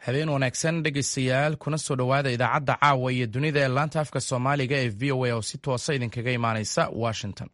habeen wanaagsan dhegaystayaal kuna soo dhowaada idaacadda caawa iyo dunida ee laanta afka soomaaliga ee v o a oo si toosa idinkaga imaanaysa washington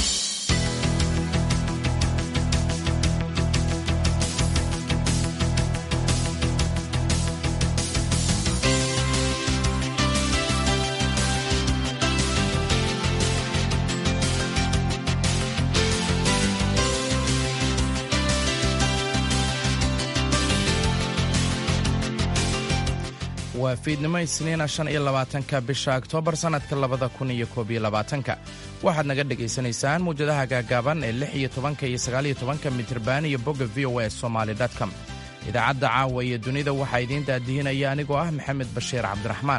waa fiidnimo isniina shan iyo labaatanka bisha oktoobar sannadka labada kun iyo koob iyo labaatanka waxaad naga dhegaysanaysaan muwjadaha gaagaaban ee lix iyo tobanka iyo sagaaliyo tobanka mitriban iyo bogga v o a somaali com idaacadda caawa iyo dunida waxaa idiin daadihinaya anigoo ah maxamed bashiir cabdiraxmaan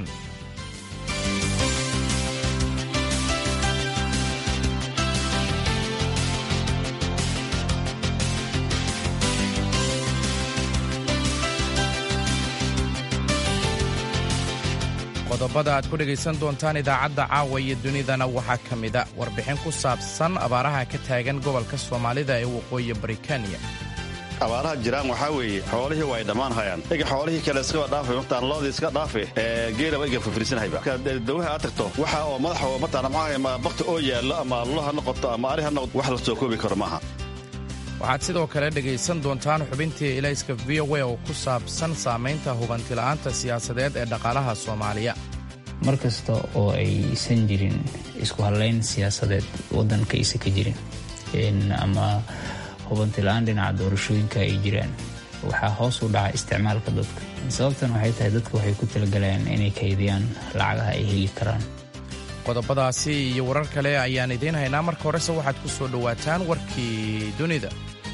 qodobada aad ku dhegaysan doontaan idaacadda caawa iyo dunidana waxaa ka mida warbixin ku saabsan abaaraha ka taagan gobolka soomaalida ee waqooyi baritaniya abaaraha jiraan waxaa weeye xoolihii waa ay dhammaan hayaan ega xoolihii kale iskaba dhaafay mataan loodii iska dhaafe geelaba ega fafirsanhayba dawaha aad tagto waxa oo madaxa oo mataan maxaa ma bakti oo yaallo ama allo ha noqoto ama ari ha noqoto wax la soo koobi karo maaha waxaad sidoo kale dhegaysan doontaan xubintii ilayska v o a oo ku saabsan saamaynta hubantila'aanta siyaasadeed ee dhaqaalaha soomaaliya mar kasta oo aysan jirin isku hadlayn siyaasadeed waddanka aysan ka jirin ama hubantila'aan dhinaca doorashooyinka ay jiraan waxaa hoos u dhaca isticmaalka dadka sababtan waxay tahay dadka waxay ku talagalayaan inay kaydiyaan lacagaha ay heli karaan qodobadaasi iyo warar kale ayaan idiin haynaa marka horese waxaad ku soo dhowaataan warkii dunida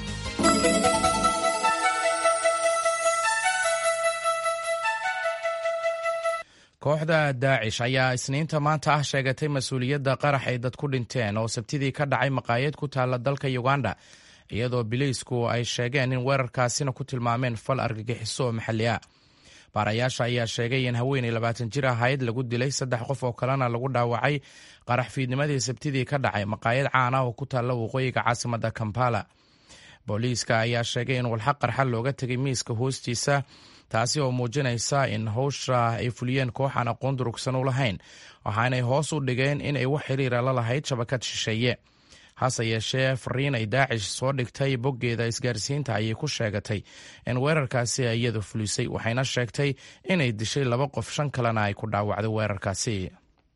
kooxda daacish ayaa isniinta maanta ah sheegatay mas-uuliyadda qarax ay dad ku dhinteen oo sabtidii ka dhacay maqaayad ku taalla dalka uganda iyadoo biliisku ay sheegeen in weerarkaasina ku tilmaameen fal argagixiso oo maxalli ah baarayaasha ayaa sheegay in haweenay labaatan jir ahayd lagu dilay saddex qof oo kalena lagu dhaawacay qarax fiidnimadii sabtidii ka dhacay maqaayad caan ah oo ku taalla waqooyiga caasimadda kampala booliiska ayaa sheegay in walxa qarxa looga tegay miiska hoostiisa taasi oo muujinaysa in howsha ay fuliyeen koox aan aqoon durugsan u lahayn waxaanay hoos u dhigeen in ay wax xiriira la lahayd shabakad shisheeye hase yeeshee fariin ay daacish soo dhigtay boggeeda isgaarsiinta ayay ku sheegatay in weerarkaasi iyadu fulisay waxayna sheegtay inay dishay laba qof shan kalena ay ku dhaawacday weerarkaasi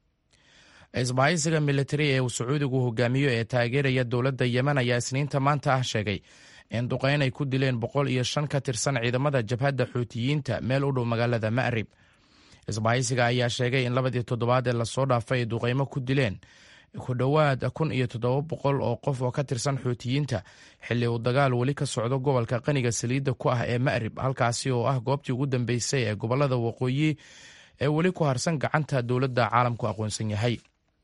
isbahaysiga militari ee uu sacuudigu hogaamiyo ee taageeraya dowladda yemen ayaa isniinta maanta ah sheegay in duqeyn ay ku dileen boqol iyo shan ka tirsan ciidamada jabhadda xuutiyiinta meel u dhow magaalada ma'rib isbahaysiga ayaa sheegay in labadii toddobaad ee lasoo dhaafay ay duqeymo ku dileen ku dhowaad kun iyo toddoba boqol oo qof oo ka tirsan xuutiyiinta xilli uu dagaal weli ka socdo gobolka qaniga saliidda ku ah ee ma'rib halkaasi oo ah goobtii ugu dambeysay ee gobolada waqooyi ee weli ku harsan gacanta dowladda caalamku aqoonsan yahay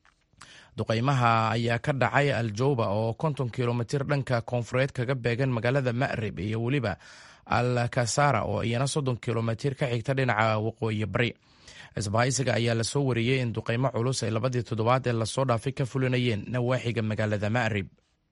duqeymaha ayaa ka dhacay aljowba oo konton kilomitir dhanka koonfureed kaga beegan magaalada ma'rib iyo weliba al kasara oo iyana soddon kilomitir ka xigta dhinaca waqooyi bari isbahaysiga ayaa lasoo wariyey in duqeymo culus ay labadii toddobaad ee lasoo dhaafay ka fulinayeen nawaaxiga magaalada ma'rib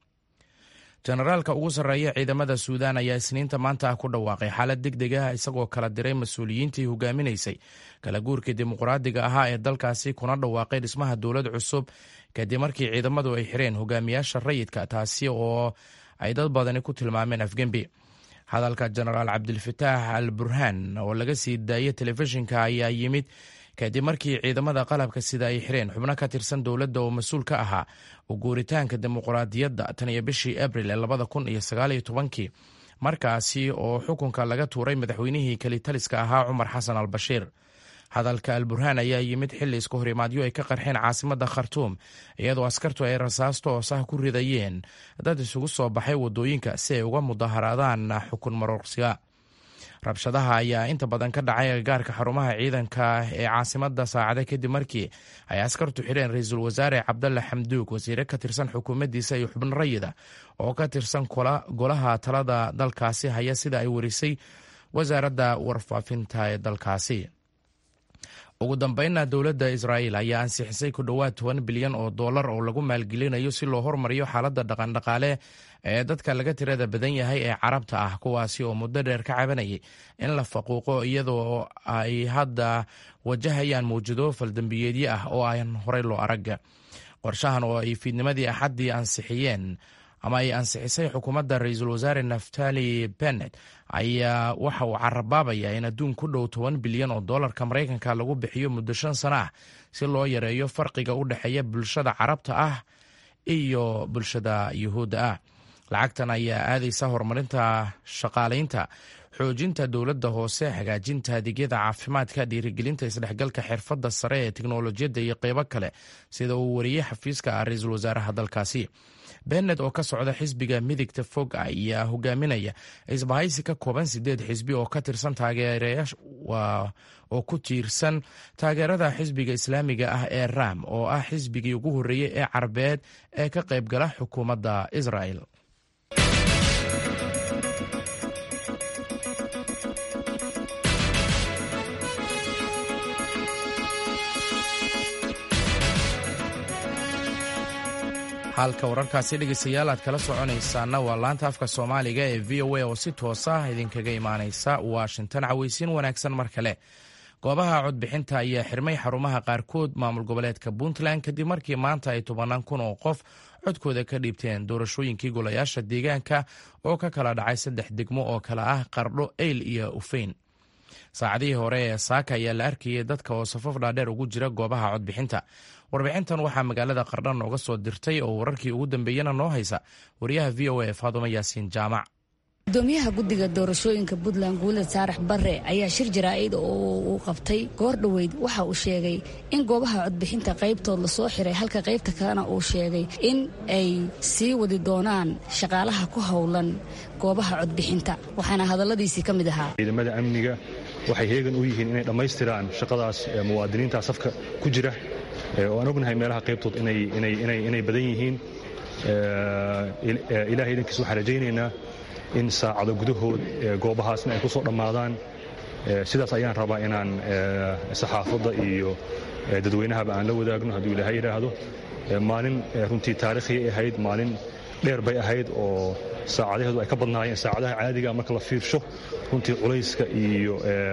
jenaraalka ugu sarreeya ciidamada suudaan ayaa isniinta maanta ah ku dhawaaqay xaalad deg deg ah isagoo kala diray mas-uuliyiintii hogaaminaysay kala guurkii dimuqraadiga ahaa ee dalkaasi kuna dhawaaqay dhismaha dowlad cusub kadib markii ciidamadu ay xireen hogaamiyaasha rayidka taasi oo ay dad badani ku tilmaameen afgembi hadalka jenaraal cabdilfataax al burhaan oo laga sii daayay telefishinka ayaa yimid kadib markii ciidamada qalabka sida ay xireen xubno ka tirsan dowladda oo mas-uul ka ahaa u guuritaanka dimuqraadiyadda tan iyo bishii abril ee labada kun iyo sagaaliyo tobankii markaasi oo xukunka laga tuuray madaxweynihii kelitaliska ahaa cumar xasan al bashiir hadalka al burhaan ayaa yimid xilli isku horimaadyo ay ka qarxeen caasimadda khartuum iyadoo askartu ay rasaasto oosah ku ridayeen dad isugu soo baxay waddooyinka si ay uga mudaharaadaan xukun maroorsiga rabshadaha ayaa inta badan ka dhacay agagaarka xarumaha ciidanka ee caasimadda saacada kadib markii ay askartu xidheen ra-iisul wasaare cabdalle xamduug wasiire ka tirsan xukuumaddiisa iyo xubno rayida oo ka tirsan golaha talada dalkaasi haya sida ay warisay wasaaradda warfaafinta ee dalkaasi ugu dambeynna dowladda israa'iil ayaa ansixisay ku dhowaad toban bilyan oo dollar oo lagu maalgelinayo si loo hormariyo xaaladda dhaqandhaqaale ee dadka laga tirada badan yahay ee carabta ah kuwaasi oo muddo dheer ka cabanayay in la faquuqo iyadoo ay hadda wajahayaan mawjado faldambiyeedyo ah oo aan horey loo arag qorshahan oo ay fiidnimadii axaddii ansixiyeen ama ay ansixisay xukuumadda ra-iisul wasaare naftali bennet ayaa waxa uu carabaabayaa in adduun ku dhow toban bilyan oo dollarka maraykanka lagu bixiyo muddo shan sano ah si loo yareeyo farqiga u dhexeeya bulshada carabta ah iyo bulshada yuhuudda ah lacagtan ayaa aadaysa horumarinta shaqaalaynta xoojinta dowladda hoose hagaajinta adeegyada caafimaadka dhiirigelinta isdhexgalka xirfadda sare ee teknolojiyadda iyo qeybo kale sida uu wariyey xafiiska ra-iisul wasaaraha dalkaasi bennet oo ka socda xisbiga midigta fog ayaa hogaaminaya isbahaysi ka kooban sideed xisbi oo ka tirsan taageerayaasha oo ku tiirsan taageerada xisbiga islaamiga ah ee ram oo ah xisbigii ugu horreeyey ee carbeed ee ka qaybgala xukuumadda israel halka wararkaasi dhegeystayaal aad kala soconaysaana waa laanta afka soomaaliga ee v o a oo si toosa idinkaga imaaneysa washington caweysiin wanaagsan mar kale goobaha codbixinta ayaa xirmay xarumaha qaarkood maamul goboleedka puntland kadib markii maanta ay tobanaan kun oo qof codkooda ka dhiibteen doorashooyinkii golayaasha deegaanka oo ka kala dhacay saddex degmo oo kale ah qardho eyl iyo ufeyn saacadihii hore ee saaka ayaa la arkayay dadka oo safaf dhaadheer ugu jira goobaha codbixinta warbixintan waxaa magaalada qardhan nooga soo dirtay oo wararkii ugu dambeeyana noo haysa wariyaha v o a faadumo yaasiin jaamac gudoomiyaha guddiga doorashooyinka puntland guuled saarax barre ayaa shir jaraa'id oo uu qabtay goor dhoweyd waxa uu sheegay in goobaha codbixinta qaybtood lasoo xiray halka qaybta kalena uu sheegay in ay sii wadi doonaan shaqaalaha ku howlan goobaha codbixinta waxaana hadalladiisii ka mid ahaa ciidamada amniga waxay heegan u yihiin inay dhammaystiraan shaqadaas muwaadiniinta safka ku jira oo aan ognahay meelaha qaybtood inay badan yihiin ilahay idankiis waxaan rajaynaynaa in saacado gudahood goobahaasna ay ku soo dhammaadaan sidaas ayaan rabaa inaan saxaafadda iyo dadweynahaba aan la wadaagno hadduu ilaahay yidhaahdo maalin runtii taarikhiyay ahayd maalin dheer bay ahayd oo saacadaheedu ay ka badnaayeen saacadaha caadiga marka la fiirsho runtii culayska iyo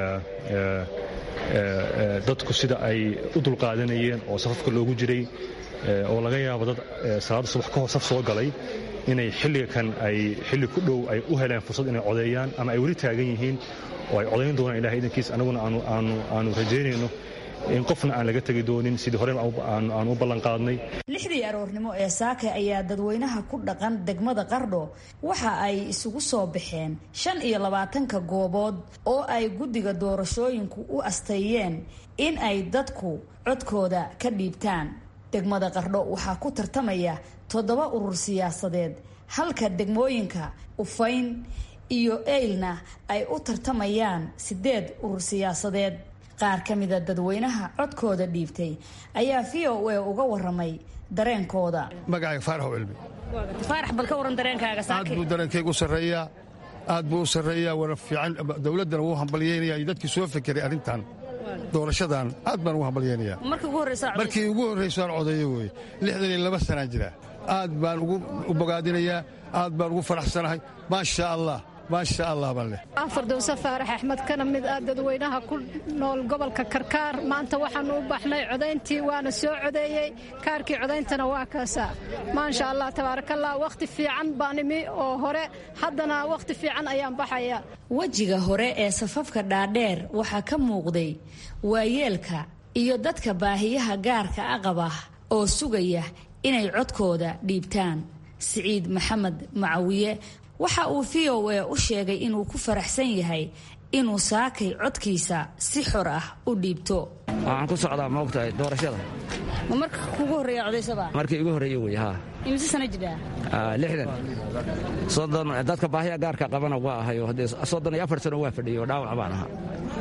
dadku sida ay u dulqaadanayeen oo safafka loogu jiray oo laga yaabo dad salaada subax ka hor saf soo galay inay xilliga kan ay xilli ku dhow ay u heleen fursad inay codeeyaan ama ay weli taagan yihiin oo ay codayn doonaan ilahay idankiis annaguna aanu rajaynayno in qofna aan laga tegi doonin sidii hore aan u ballanqaadnay lixdii aroornimo ee saake ayaa dadweynaha ku dhaqan degmada qardho waxa ay isugu soo baxeen shan iyo labaatanka goobood oo ay guddiga doorashooyinku u asteeyeen in ay dadku codkooda ka dhiibtaan degmada qardho waxaa ku tartamaya toddoba urur siyaasadeed halka degmooyinka ufayn iyo eylna ay u tartamayaan siddeed urur siyaasadeed qaar ka mida dadweynaha codkooda dhiibtay ayaa v o a uga waramay dareenkooda magacayga faarax cilmi faarax bal ka waran dareenkaaga aad buu dareenkaygu sarreeyaa aad buu u sarreeyaa wana fiican dowladdana wuu hambalyeynaya iyo dadkii soo fekeray arrintan doorashadan aad baan ugu hambalyeynayaa markii ugu horraysaan codeeyo weye lixdan iyo laba sanaan jira aad baan u bogaadinayaa aad baan ugu faraxsanahay maasha allah maasha allah baan leh fardowse faarax axmed kana mid ah dadweynaha ku nool gobolka karkaar maanta waxaanu u baxnay codayntii waana soo codeeyey kaarkii codayntana waa kaasaa maasha allah tabaarakallah wakhti fiican baan imi oo hore haddana wakhti fiican ayaan baxaya wejiga hore ee safafka dhaadheer waxaa ka muuqday waayeelka iyo dadka baahiyaha gaarka a qaba oo sugaya inay codkooda dhiibtaan siciid maxamed macawiye waxa uu v o a u sheegay inuu ku faraxsan yahay inuu saakay codkiisa si xor ah u dhiibto waxaan ku socdaa maogtahay doorashada ma marka kugu horreeya codaysaba markii igu horreeye wey haa imise sana jidhaa lixdan soddon dadka baahiya gaarka qabana waa ahayo haddee soddon iyo afar sano waa fadhiyey oo dhaawac baan ahaa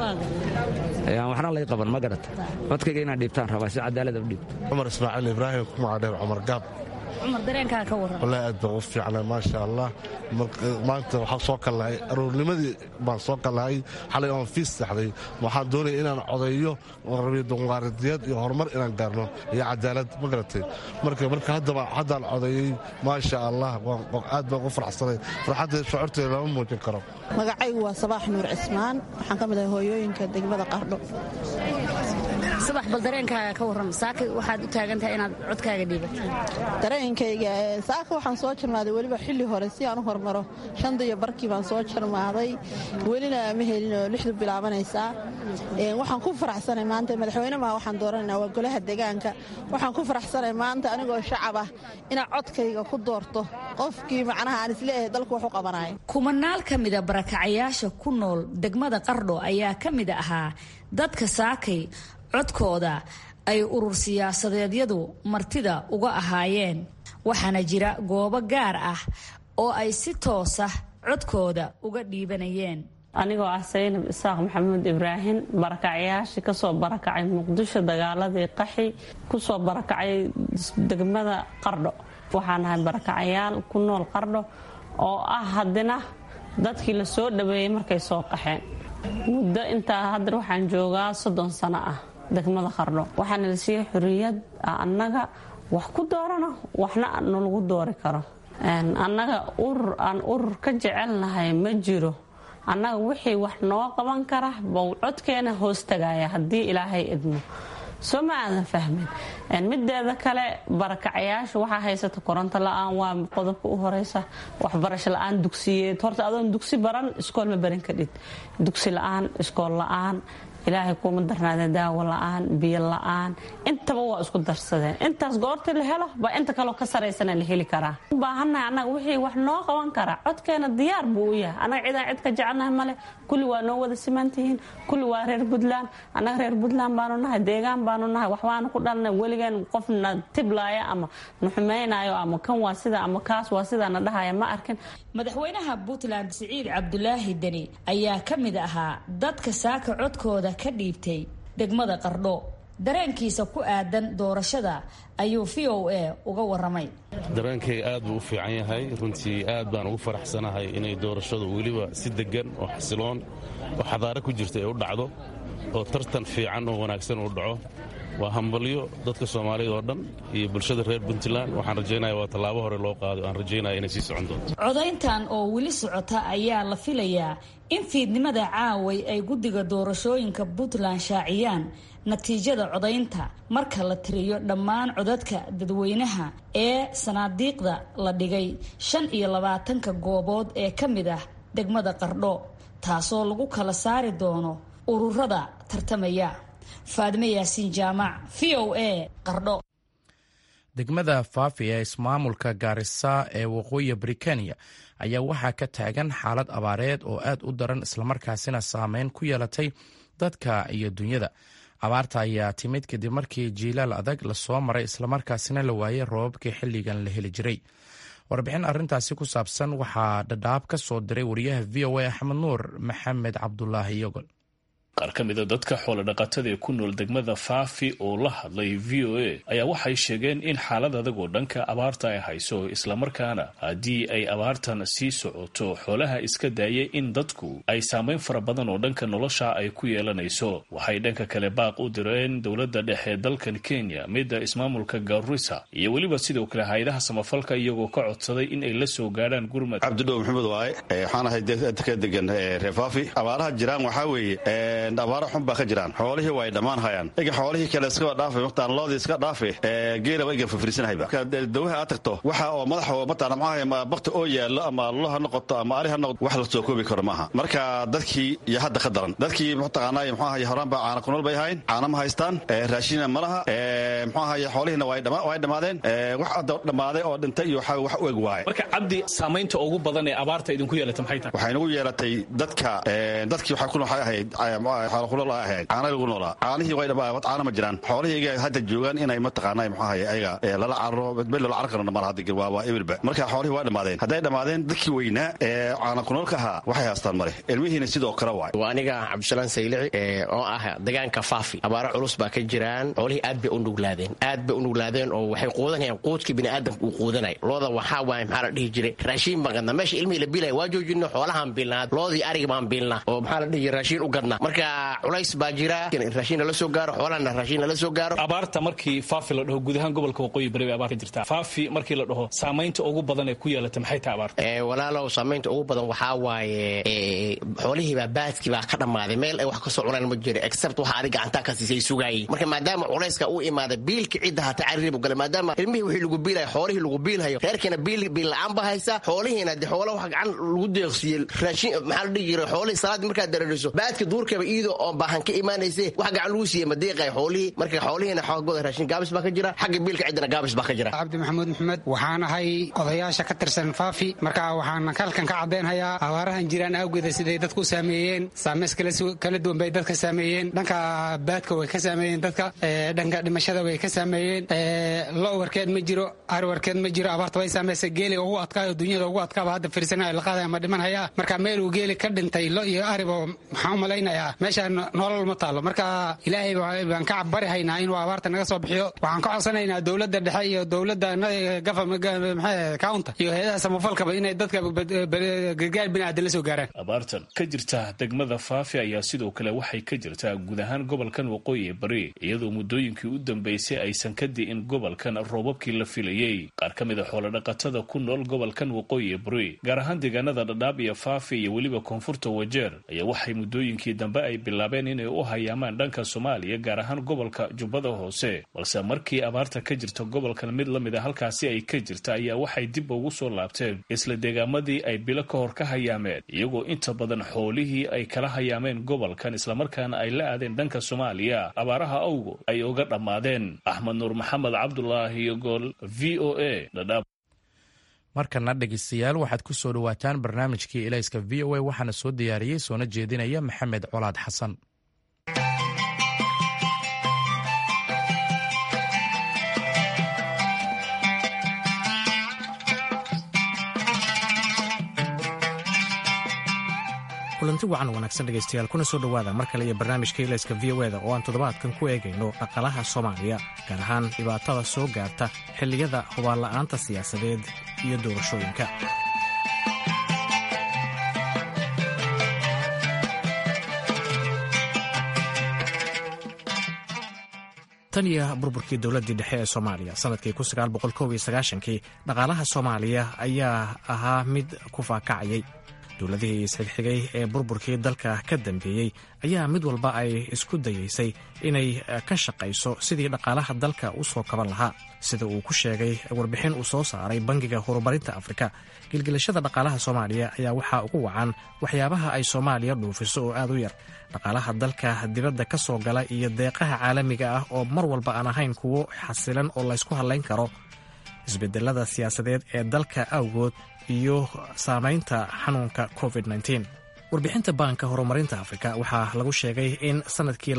waxna lay qaban ma garata codkayga inaan dhiibtaan rabaa si cadaalada u dhiibto cumar ismaaciil ibraahim ku magacdheer cumar gaab cumar dareenkaa ka waran wallaahi aad baan u fiicnaa maasha allah maanta waxaan soo kallahay aroornimadii baan soo kallahay xalay oon fiis saxday waxaan doonaya inaan codeeyo rabiyo dimuqraadiyad iyo horumar inaan gaarno iyo cadaalad ma garatay marka marka haddaba haddaan codeeyey maasha allah aad baan u faraxsanay farxadda shucuurteeda lama muujin karo magacaygu waa sabaax nuur cismaan waxaan ka mid ahay hooyooyinka degmada qardho sabax bal dareenkaaga ka warram saaka waxaad u taagan tahay inaad codkaaga dhiibato dareenkayga saaka waxaan soo jarmaaday weliba xilli hore si aan u hormaro shanda iyo barkii baan soo jarmaaday welina ma helin oo lixdu bilaabanaysaa waxaan ku faraxsanay maanta madaxweyne maha waxaan dooranaynaa waa golaha deegaanka waxaan ku faraxsanay maanta anigoo shacab ah inaad codkayga ku doorto qofkii macnaha aan isleeyahay dalku wax u qabanayo kumanaal ka mida barakacayaasha ku nool degmada qardho ayaa ka mid ahaa dadka saakay codkooda ay urur siyaasadeedyadu martida uga ahaayeen waxaana jira goobo gaar ah oo ay si toosa codkooda uga dhiibanayeen anigoo ah saynab isaaq maxamuud ibraahim barakacyaashii kasoo barakacay muqdisho dagaaladii qaxi kusoo barakacay degmada qardho waxaan ahay barakacayaal ku nool qardho oo ah haddina dadkii la soo dhaweeyey markay soo qaxeen muddo intaa haddar waxaan joogaa soddon sano ah degmada qardho waxaana la siiyey xorriyad annaga wax ku doorano waxna nalagu doori karo annaga urur aan urur ka jecelnahay ma jiro annaga wixii wax noo qaban kara bau codkeena hoos tagaya haddii ilaahay idmo soo ma aadan fahmin mideeda kale barakacayaasha waxaa haysata koronto la-aan waa qodobka u horeysa waxbarasho la-aan dugsiyeed horta adoon dugsi baran iskool ma barin kadhid dugsi la-aan iskool la-aan ilaahay kuuma darnaadee daawo la-aan biyo la-aan intaba waa isku darsadeen intaas goorta la helo baa inta kaloo ka saraysana la heli karaa u baahannahay annaga wixii wax noo qaban karaa codkeena diyaar buu u yahay annaga cidaan cid ka jecelnahay male kulli waa noo wada simantihiin kulli waa reer puntland annaga reer puntland baanu nahay deegaan baanu nahay waxbaanu ku dhalnay weligeen qofna tiblaaya ama na xumaynayo ama kan waa sida ama kaas waa sidaa na dhahaya ma arkin madaxweynaha puntland siciid cabdulaahi deni ayaa ka mid ahaa dadka saaka codkooda ka dhiibtay degmada qardho dareenkiisa ku aadan doorashada ayuu v o a uga waramay dareenkayga aad buu u fiican yahay runtii aad baan ugu faraxsanahay inay doorashadu weliba si deggan oo xasiloon oo xadaare ku jirta ay u dhacdo oo tartan fiican oo wanaagsan uu dhaco waa hambalyo dadka soomaaliyad oo dhan iyo bulshada reer puntland waxaan rajaynaya waa tallaabo hore loo qaado aan rajaynaya inay sii socon doonto codayntan oo weli socota ayaa la filayaa in fiidnimada caaway ay guddiga doorashooyinka puntland shaaciyaan natiijada codaynta marka la tiriyo dhammaan codadka dadweynaha ee sanaadiiqda la dhigay shan iyo labaatanka goobood ee ka mid ah degmada qardho taasoo lagu kala saari doono ururada tartamaya faadime yaasiin jaamac v o a qardho degmada faafi ee ismaamulka gaarisa ee waqooyi britaniya ayaa waxaa ka taagan xaalad abaareed oo aad u daran islamarkaasina saameyn ku yeelatay dadka iyo dunyada abaarta ayaa timid kadib markii jiilaal adag lasoo maray islamarkaasina la waayey roobabkii xilligan la heli jiray warbixin arintaasi ku saabsan waxaa dhadhaab ka soo diray wariyaha v o a axmed nuur maxamed cabdulaahi yogol qaar ka mida dadka xoolodhaqatada ee ku nool degmada faafi oo la hadlay v o a ayaa waxay sheegeen in xaalad adag oo dhanka abaarta ay hayso islamarkaana haddii ay abaartan sii socoto xoolaha iska daaya in dadku ay saameyn fara badan oo dhanka nolosha ay ku yeelanayso waxay dhanka kale baaq u direen dowladda dhexe dalkan kenya midda ismaamulka garissa iyo weliba sidoo kale hay-adaha samafalka iyagoo ka codsaday in ay la soo gaadhaan gurmad cabdidhow maxamed waaye waxaan ahay ka degan reer faafi abaaraha jiraan waxaa weeye abaaro xun baa ka jiraan xoolihii waa ay dhammaan hayaan ega xoolihii kale iskaba dhaafa mataan loodii iska dhaafe geelaba ega fafirsanahayba dawaha aad tagto waxa oo madaxa mataan maxaa bakti oo yaallo ama lo ha noqoto ama ari ha noqoto wax la soo koobi karo maaha marka dadkii iyo hadda ka daran dadkii mataqaanaa muxuu ahaye horaan baa caana kunool bay ahayn caana ma haystaan raashina ma laha muxuu ahaye xoolihiina waa ay dhammaadeen wax hadda dhammaaday oo dhintay iyo wax u eg waaye marka cabdi saamaynta ugu badan ee abaarta idinku yeelata maxay tahay waxay nagu yeelatay dadka dadkii waxaa ku waxay ahayd muxuu xoolo ku nool ahayd caana lagu noolaa caanihii way dhamaa caana ma jiraan xoolihii hadda joogaan inay mataqaanaa muxuu ahaye ayaga lala cararo bedbed lala carar karno mal hadda waa waa ebilba marka xoolihii waa dhammaadeen hadday dhammaadeen dadkii weynaa ee caana ku noolka ahaa waxay haastaan male ilmihiina sidoo kale waay waa aniga cabdisalaan saylici oo ah degaanka faafi abaaro culus baa ka jiraan xoolihii aad bay u nuglaadeen aad bay u nuglaadeen oo waxay quudanayaan quudkii biniaadamka uu quudanay looda waxaa waay maxaa la dhihi jiray raashiin baan gadnaa meesha ilmihii la biilaya waa joojino xoolahaan biilnaa loodii ariga baan biilnaa oo maxaa la dhihi jiray raashiin u gadnaa marka culays baa jira raashiin nala soo gaaro xoolahana raashiin nala soo gaaro abaarta markii faafi la dhaho guud ahaan gobolka waqooyi bari bay abaar ka jirtaa faafi markii la dhaho saamaynta ugu badan ee ku yeelata maxay tahay abaarta walaalow saamaynta ugu badan waxaa waaye xoolihiibaa baadkii baa ka dhammaaday meel ay wax kasoo cunaan ma jiro except waxa adig gacantaa ka siisay sugaayey marka maadaama culayska uu imaaday biilka cidda hata carribu gale maadaama ilmihii wixii lagu biilaya xoolihii lagu biilhayo reerkiina biil biil la-aan ba haysa xoolihiina de xoola wax gacan lagu deeqsiiyey raashin maxaa la dhihi jiray xoolihii salaadii markaad dareeriso baadka duurkaba iidoo oo baahan ka imaanayse wax gacan lagu siiyey ma deeqay xoolihii marka xoolihiina xoogooda raashin gaabis baa ka jira xagga biilka ciddana gaabis baa ka jira cabdi maxamuud maxmed waxaan ahay odayaasha ka tirsan faafi marka waxaan halkan ka caddaynhayaa abaarahan jiraan awgeeda siday dadku u saameeyeen saameys kala duwan bay dadka saameeyeen dhanka baadka way ka saameeyeen dadka dhanka dhimashada way ka saameeyeen lo warkeed ma jiro ari warkeed ma jiro abaarta way saameysay geeli ugu adkaayo dunyada ugu adkaaba hadda firsana la qaadaya ma dhiman hayaa marka meel uu geeli ka dhintay lo iyo ariba maxaan u malaynayaa meeshaan nolol ma taalo marka ilaahay baan ka bari haynaa inuu abaarta naga soo bixiyo waxaan ka codsanaynaa dowladda dhexe iyo dowladda counta iyo hay-adaha samafalkaba inay dadka gargaar biniaadan la soo gaaraan abaartan ka jirta degmada faafi ayaa sidoo kale waxay ka jirtaa guud ahaan gobolkan waqooyi bari iyadoo muddooyinkii u dambeysay aysan ka di'in gobolkan roobabkii la filayey qaar ka mid a xoolodhaqatada ku nool gobolkan waqooyi bari gaar ahaan deegaanada dhadhaab iyo faafi iyo weliba koonfurta wajeer ayaa waxay muddooyinkii dambe ay bilaabeen inay u hayaamaan dhanka soomaaliya gaar ahaan gobolka jubbada hoose balse markii abaarta ka jirta gobolkan mid la mid a halkaasi ay ka jirta ayaa waxay dib ugu soo laabteen isla deegaamadii ay bilo ka hor ka hayaameen iyagoo inta badan xoolihii ay kala hayaameen gobolkan islamarkaana ay la aadeen dhanka soomaaliya abaaraha awgo ay uga dhammaadeen axmed nuur maxamed cabdulaahi gool v o a dhadhaab markana dhegeystayaal waxaad ku soo dhowaataan barnaamijkii elayska v o a waxaana soo diyaariyey soona jeedinaya maxamed colaad xasan kulanti wacan wanaagsan dhegaystayaal kuna soo dhowaada mar kale iyo barnaamijka ilayska v o eda oo aan toddobaadkan ku eegayno dhaqalaha soomaaliya gaar ahaan dhibaatada soo gaarta xilliyada hubaanla'aanta siyaasadeed iyo doorashooyinka tan iyo burburkii dowladdii dhexe ee soomaaliya sanadkii kii dhaqaalaha soomaaliya ayaa ahaa mid ku faakacayay dowladihii isxigxigay ee burburkii dalka ka dambeeyey ayaa mid walba ay isku dayaysay inay ka shaqayso sidii dhaqaalaha dalka u soo kaban lahaa sida uu ku sheegay warbixin uu soo saaray bangiga horumarinta afrika gilgilashada dhaqaalaha soomaaliya ayaa waxaa ugu wacan waxyaabaha ay soomaaliya dhuufiso oo aad u yar dhaqaalaha dalka dibadda ka soo gala iyo deeqaha caalamiga ah oo mar walba aan ahayn kuwo xasilan oo laysku hadlayn karo isbedelada siyaasadeed ee dalka awgood iyo saamaynta xanuunka covid warbixinta baanka horumarinta afrika waxaa lagu sheegay in sannadkii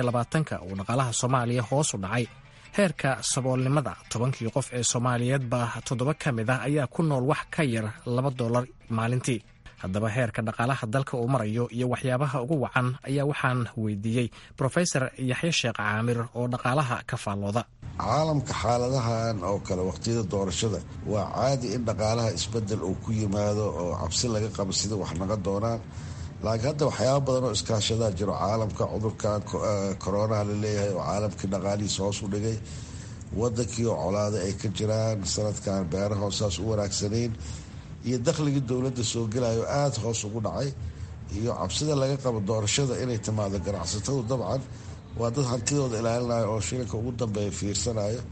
uu dhaqaalaha soomaaliya hoos u dhacay heerka saboolnimada tobankii qof ee soomaaliyeedba toddoba ka mid ah ayaa ku nool wax ka yar laba dollar maalintii haddaba heerka dhaqaalaha dalka uu marayo iyo waxyaabaha ugu wacan ayaa waxaan weydiiyey brofesor yaxye sheekh caamir oo dhaqaalaha ka faallooda caalamka xaaladahan oo kale waqtiyada doorashada waa caadi in dhaqaalaha isbedel uu ku yimaado oo cabsi laga qabo sida wax naga doonaan laakiin hadda waxyaaba badan oo iskaashadaa jiro caalamka cudurkan koronaha laleeyahay oo caalamkii dhaqaalihiisa hoos u dhigay wadankii oo colaada ay ka jiraan sanadkan beeraha saas u wanaagsanayn iyo dakhligii dowladda soo gelayo aada hoos ugu dhacay iyo cabsida laga qabo doorashada inay timaado ganacsatadu dabcan waa dad hantidooda ilaalinayo oo shilinka ugu dambeeya fiirsanayo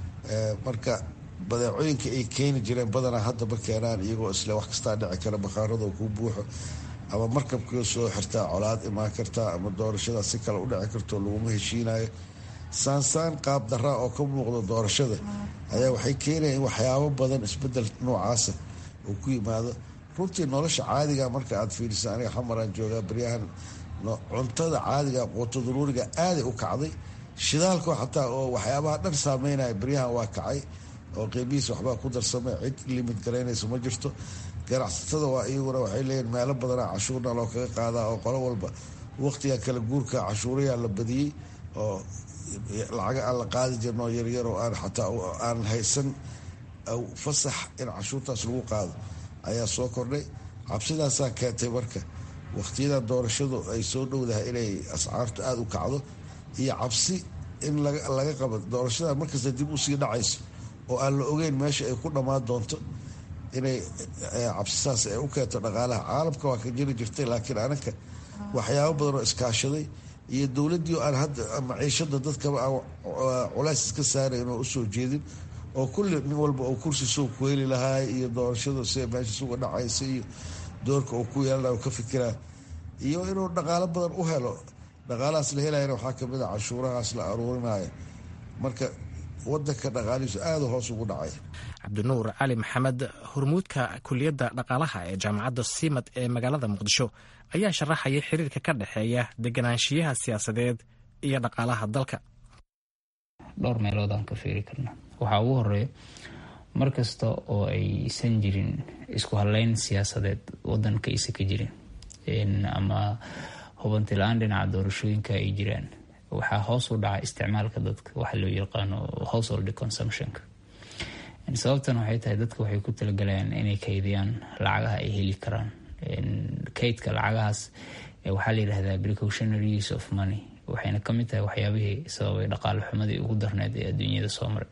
marka badeecooyinka ay keeni jireen badanaa hadda ma keenaan iyagoo isle wax kastaa dhici kara bakhaarada kuu buuxo ama markabkii soo xirtaa colaad imaan kartaa ama doorashada si kale u dhici karto laguma heshiinayo saansaan qaab daraa oo ka muuqda doorashada ayaa waxay keenaya in waxyaabo badan isbedel noocaasa uu ku yimaado runtii nolosha caadiga marka aad fiirisa aniga xamaraan joogaa baryahan cuntada caadiga quuto daruuriga aaday u kacday shidaalka xataa oo waxyaabaha dhan saameynaya baryahan waa kacay oo qeybihiis waxbaa ku darsamay cid limid garaynaysa ma jirto ganacsatada waa iyaguna waxay leeyihin meelo badanaa cashuurna loo kaga qaadaa oo qolo walba waqtiga kala guurka cashuurayaa la badiyey oo lacaga aan la qaadi jirin oo yaryar oo aan xataa aan haysan fasax in cashuurtaas lagu qaado ayaa soo kordhay cabsidaasaa keentay marka waqtiyada doorashadu ay soo dhowdahay inay ascaartu aada u kacdo iyo cabsi in laga qabo doorashada markasta dib usii dhacayso oo aan la ogeyn meesha ay ku dhammaan doonto inay cabsisaas ay u keento dhaqaalaha caalamka waa ka jiri jirtay laakiin anaka waxyaabo badan oo iskaashaday iyo dowladdii aan hadda maciishada dadkaba aan culays iska saarayn oo usoo jeedin oo kulli nin walba oo kursi soo ku heli lahaay iyo doorashadu sida meesha suga dhacaysa iyo doorka uu ku yeelana ka fikiraa iyo inuu dhaqaalo badan u helo dhaqaalahaas la helayana waxaa kamid a cashuurahaas la aruurinayo marka wadanka dhaqaalihiisu aada hoos ugu dhacay cabdinuur cali maxamed hormuudka kuliyadda dhaqaalaha ee jaamacadda simad ee magaalada muqdisho ayaa sharaxaya xiriirka ka dhexeeya deganaanshiyaha siyaasadeed iyo dhaqaalaha dalka dhowr meelood aan ka fiiri karna waxaa ugu horeeya mar kasta oo aysan jirin isku haleyn siyaasadeed wadanka aysan ka jirin ama hubanti la-aan dhinaca doorashooyinka ay jiraan waxaa hoos u dhaca isticmaalka dadka waxa loo yaqaano household consumptionka sababtan waxay tahay dadka waxay ku talagalayaan inay kaydiyaan lacagaha ay heli karaan kaydka lacagahaas waxaa la yidhahdaa precautionary use of money waxayna kamid tahay waxyaabihii sababay dhaqaale xumadii ugu darneyd ee adduunyada soo maray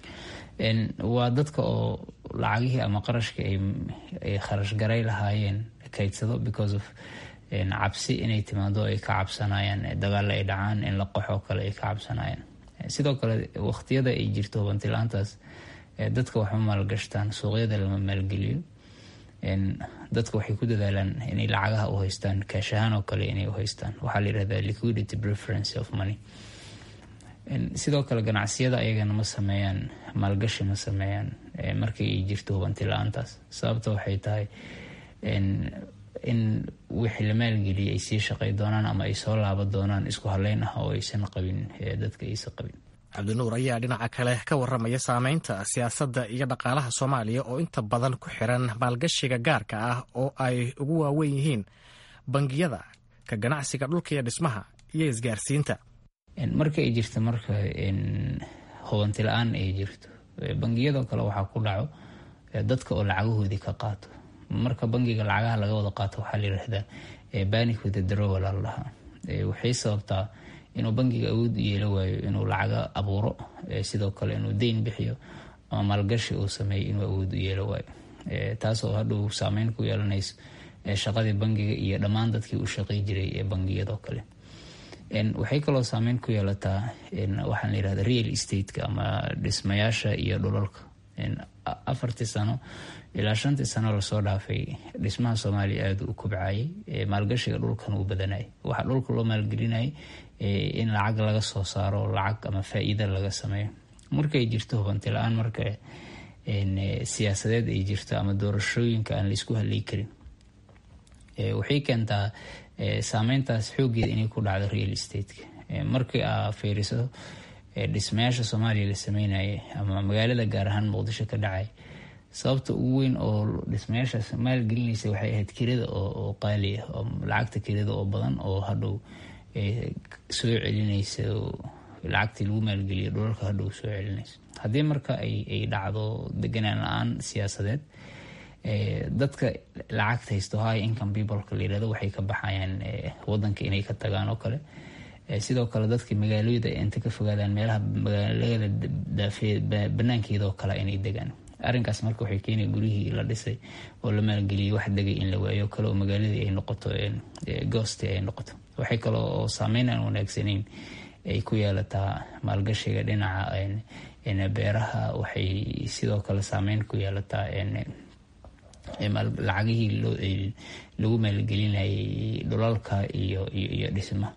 waa dadka oo lacagihii ama qarashka ay kharash garay lahaayeen kaydsado because of cabsi inay timaado ay ka cabsanayaan dagaal ay dhacaan in la qaxoo kale ay ka cabsanayaan sidoo kale waqtiyada ay jirto hubantilaantaas dadka waxma maalgashtaan suuqyada lama maalgeliyo dadka waxay ku dadaalaan inay lacagaha u haystaan kaash ahaan oo kale inay u haystaan waxaa la yihahdaa liquidity preference of money sidoo kale ganacsiyada ayagana ma sameeyaan maalgashi ma sameeyaan markii ay jirto hubanti la-aantaas sababta waxay tahay in wixii la maalgeliyay ay sii shaqay doonaan ama ay soo laaba doonaan isku haleyn ah oo aysan qabin dadka aysan qabin cabdinuur ayaa dhinaca kale ka waramaya saameynta siyaasadda iyo dhaqaalaha soomaaliya oo inta badan ku xiran maalgashiga gaarka ah oo ay ugu waaweyn yihiin bangiyada ka ganacsiga dhulka iyo dhismaha iyo isgaarsiinta marka ay jirto marka hubanti la-aan ay jirto bangiyadoo kale waxaa ku dhaco dadka oo lacagahoodii ka qaato marka bangiga lacagaha laga wada qaato waxaa la yidhahdaa banic with the drowal la dhahaa waxay sababtaa inuu bangiga awood u yeela waayo inuu lacaga abuuro sidoo kale inuu deyn bixiyo ama maalgashi uu sameeyo inuu awood u yeela waayo taasoo hadhow saameyn ku yeelanayso shaqadii bangiga iyo dhammaan dadkii u shaqey jiray ee bangiyadoo kale waxay kaloo saameyn ku yeelataa waxaan la yirahda real estate-ka ama dhismayaasha iyo dhulalka afartii sano ilaa shantii sano lasoo dhaafay dhismaha soomaaliya aada u kobcayay maalgashiga dhulkan uu badanayay waxaa dhulka loo maalgelinayay in lacag laga soo saaro lacag ama faa-iida laga sameeyo markay jirto hubanti la-aan marka siyaasadeed ay jirto ama doorashooyinka aan laisku haley karin waxay keentaa saameyntaas xoogeeda inay ku dhacdo real estate-ka markii aa fiiriso dhismayaasha soomaaliya la sameynayay ama magaalada gaar ahaan muqdisho ka dhacay sababta ugu weyn oo dhismayaashaas maalgelinaysa waxay ahayd kirada oo qaali ah oo lacagta kirada oo badan oo hadhow soo celinaysa lacagtii lagu maalgeliya dhulalka hadhow soo celinaysa haddii marka ay dhacdo deganaan la-aan siyaasadeed dadka lacagta haysto high income peopleka la yirahdo waxay ka baxayaan wadanka inay ka tagaan oo kale sidoo kale dadka magaalooyada inta ka fogaadaan meelaha magaalada daafee banaankeeda oo kale inay degaan arrinkaas marka waxay keenaya guryihii la dhisay oo la maalgeliyay wax degay in la waayo kale oo magaaladii ay noqoto goosti ay noqoto waxay kale oo saameyn aan wanaagsanayn ay ku yeelataa maalgashiga dhinaca beeraha waxay sidoo kale saameyn ku yeelataa lacagihii lagu maalgelinayay dhulalka iyo iyo dhismaha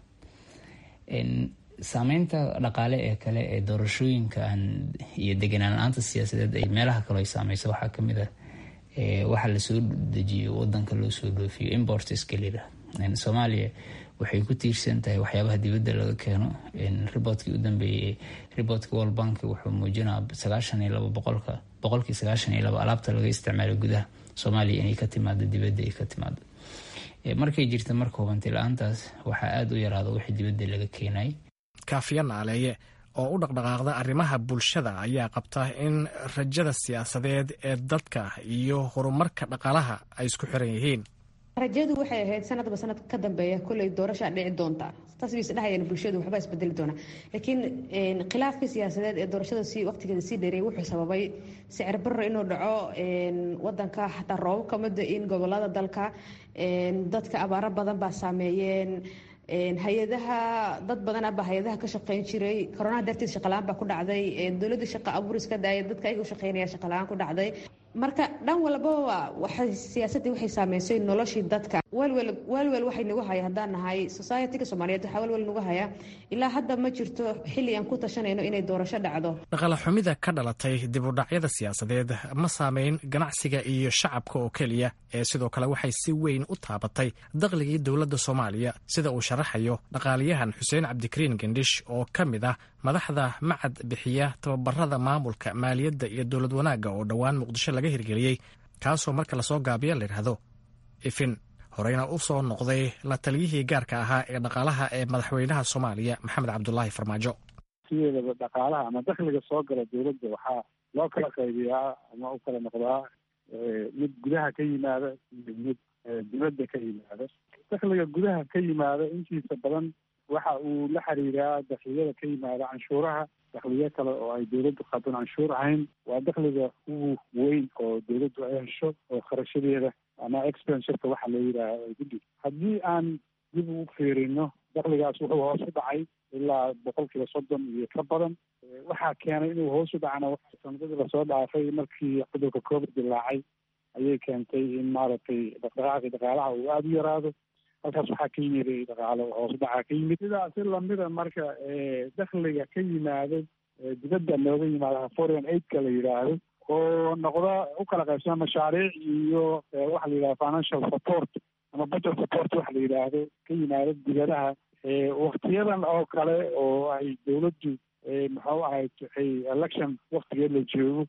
saameynta dhaqaale ee kale ee doorashooyinka iyo deganaan la-aanta siyaasadeed ay meelaha kale ay saameyso waxaa kamid ah waxaa lasoo dejiyo wadanka loo soo dhoofiyo importska lira soomaaliya waxay ku tiirsan tahay waxyaabaha dibadda laga keeno riboodkii u dambeeyey riboodka world bank wuxuu muujinaa sagaashan iyo labo boqolka boqolkii sagaashan iyo labo alaabta laga isticmaalo gudaha soomaaliya inay ka timaado dibadda ay ka timaado markay jirta marka hubanti la-aantaas waxaa aada u yaraada wixii dibadda laga keenay kaafiya naaleeye oo u dhaqdhaqaaqda arrimaha bulshada ayaa qabta in rajada siyaasadeed ee dadka iyo horumarka dhaqaalaha ay isku xiran yihiin rajadu waxay ahayd sanadba sanadka ka dambeeya koley doorashaa dhici doonta taas bay isdhehayeen bulshadu waxba isbedeli doona laakiin khilaafkii siyaasadeed ee doorashada si waqtigeeda sii dheereeyay wuxuu sababay sicir barro inuu dhaco wadanka xataa roobab ka mida in gobolada dalka dadka abaaro badan baa saameeyeen hay-adaha dad badan abaa hay-adaha ka shaqeyn jiray koronaha darteed shaqalaan baa ku dhacday dowladda shaqa abuuris ka daaya dadka ayaga u shaqeynaya shaqalaan ku dhacday marka dhan walbaba waxay siyaasadii waxay saameysay noloshii dadka walwal walwal waxay nagu haya haddaan nahay societyga soomaaliyeed waxaa walwal nagu haya ilaa hadda ma jirto xilli aan ku tashanayno inay doorasho dhacdo dhaqaale xumida ka dhalatay dib u dhacyada siyaasadeed ma saameyn ganacsiga iyo shacabka oo keliya ee sidoo kale waxay si weyn u taabatay dakhligii dowladda soomaaliya sida uu sharaxayo dhaqaaliyahan xuseen cabdikariin gendhish oo ka mid ah madaxda macad bixiya tababarada maamulka maaliyadda iyo dowlad wanaagga oo dhowaan muqdisho laga hirgeliyey kaasoo marka lasoo gaabiya layidhaahdo ifin horeyna u soo noqday la taliyihii gaarka ahaa ee dhaqaalaha ee madaxweynaha soomaaliya maxamed cabdulaahi farmaajo sideedaba dhaqaalaha ama dakhliga soo gala dowladda waxaa loo kala qaybiyaa ama u kala noqdaa mid gudaha ka yimaada iyo mid dibadda ka yimaada dakhliga gudaha ka yimaada intiisa badan waxa uu la xiriiraa dakliyada ka yimaada canshuuraha dakhliyo kale oo ay dowladdu qaadon canshuur ahayn waa dakhliga ugu weyn oo dowladdu ay hesho oo kharashadeeda ama expensurka waxa loo yidhaaha guddi haddii aan dib u fiirino dakhligaas wuxuu hoos u dhacay ilaa boqolkiiba soddon iyo ka badan waxaa keenay inuu hoos u dhacana sanadadii lasoo dhaafay markii cudurka covid dilaacay ayay keentay in maaragtay dhaqdhaqaaqii dhaqaalaha uu aada u yaraado halkaas waxaa ka yimid dhaqaalo hoos dhacaa ka yimid sidaasi lamida marka dakhliga ka yimaado dibadda looga yimaado foreign aidka la yidhaahdo oo noqda u kala qaybsana mashaariic iyo waxa la yidhahdo financial support ama budget support waxa la yidhaahdo ka yimaado dibadaha waktiyadan oo kale oo ay dowladdu muxuu ahayd election waktigeed la joogo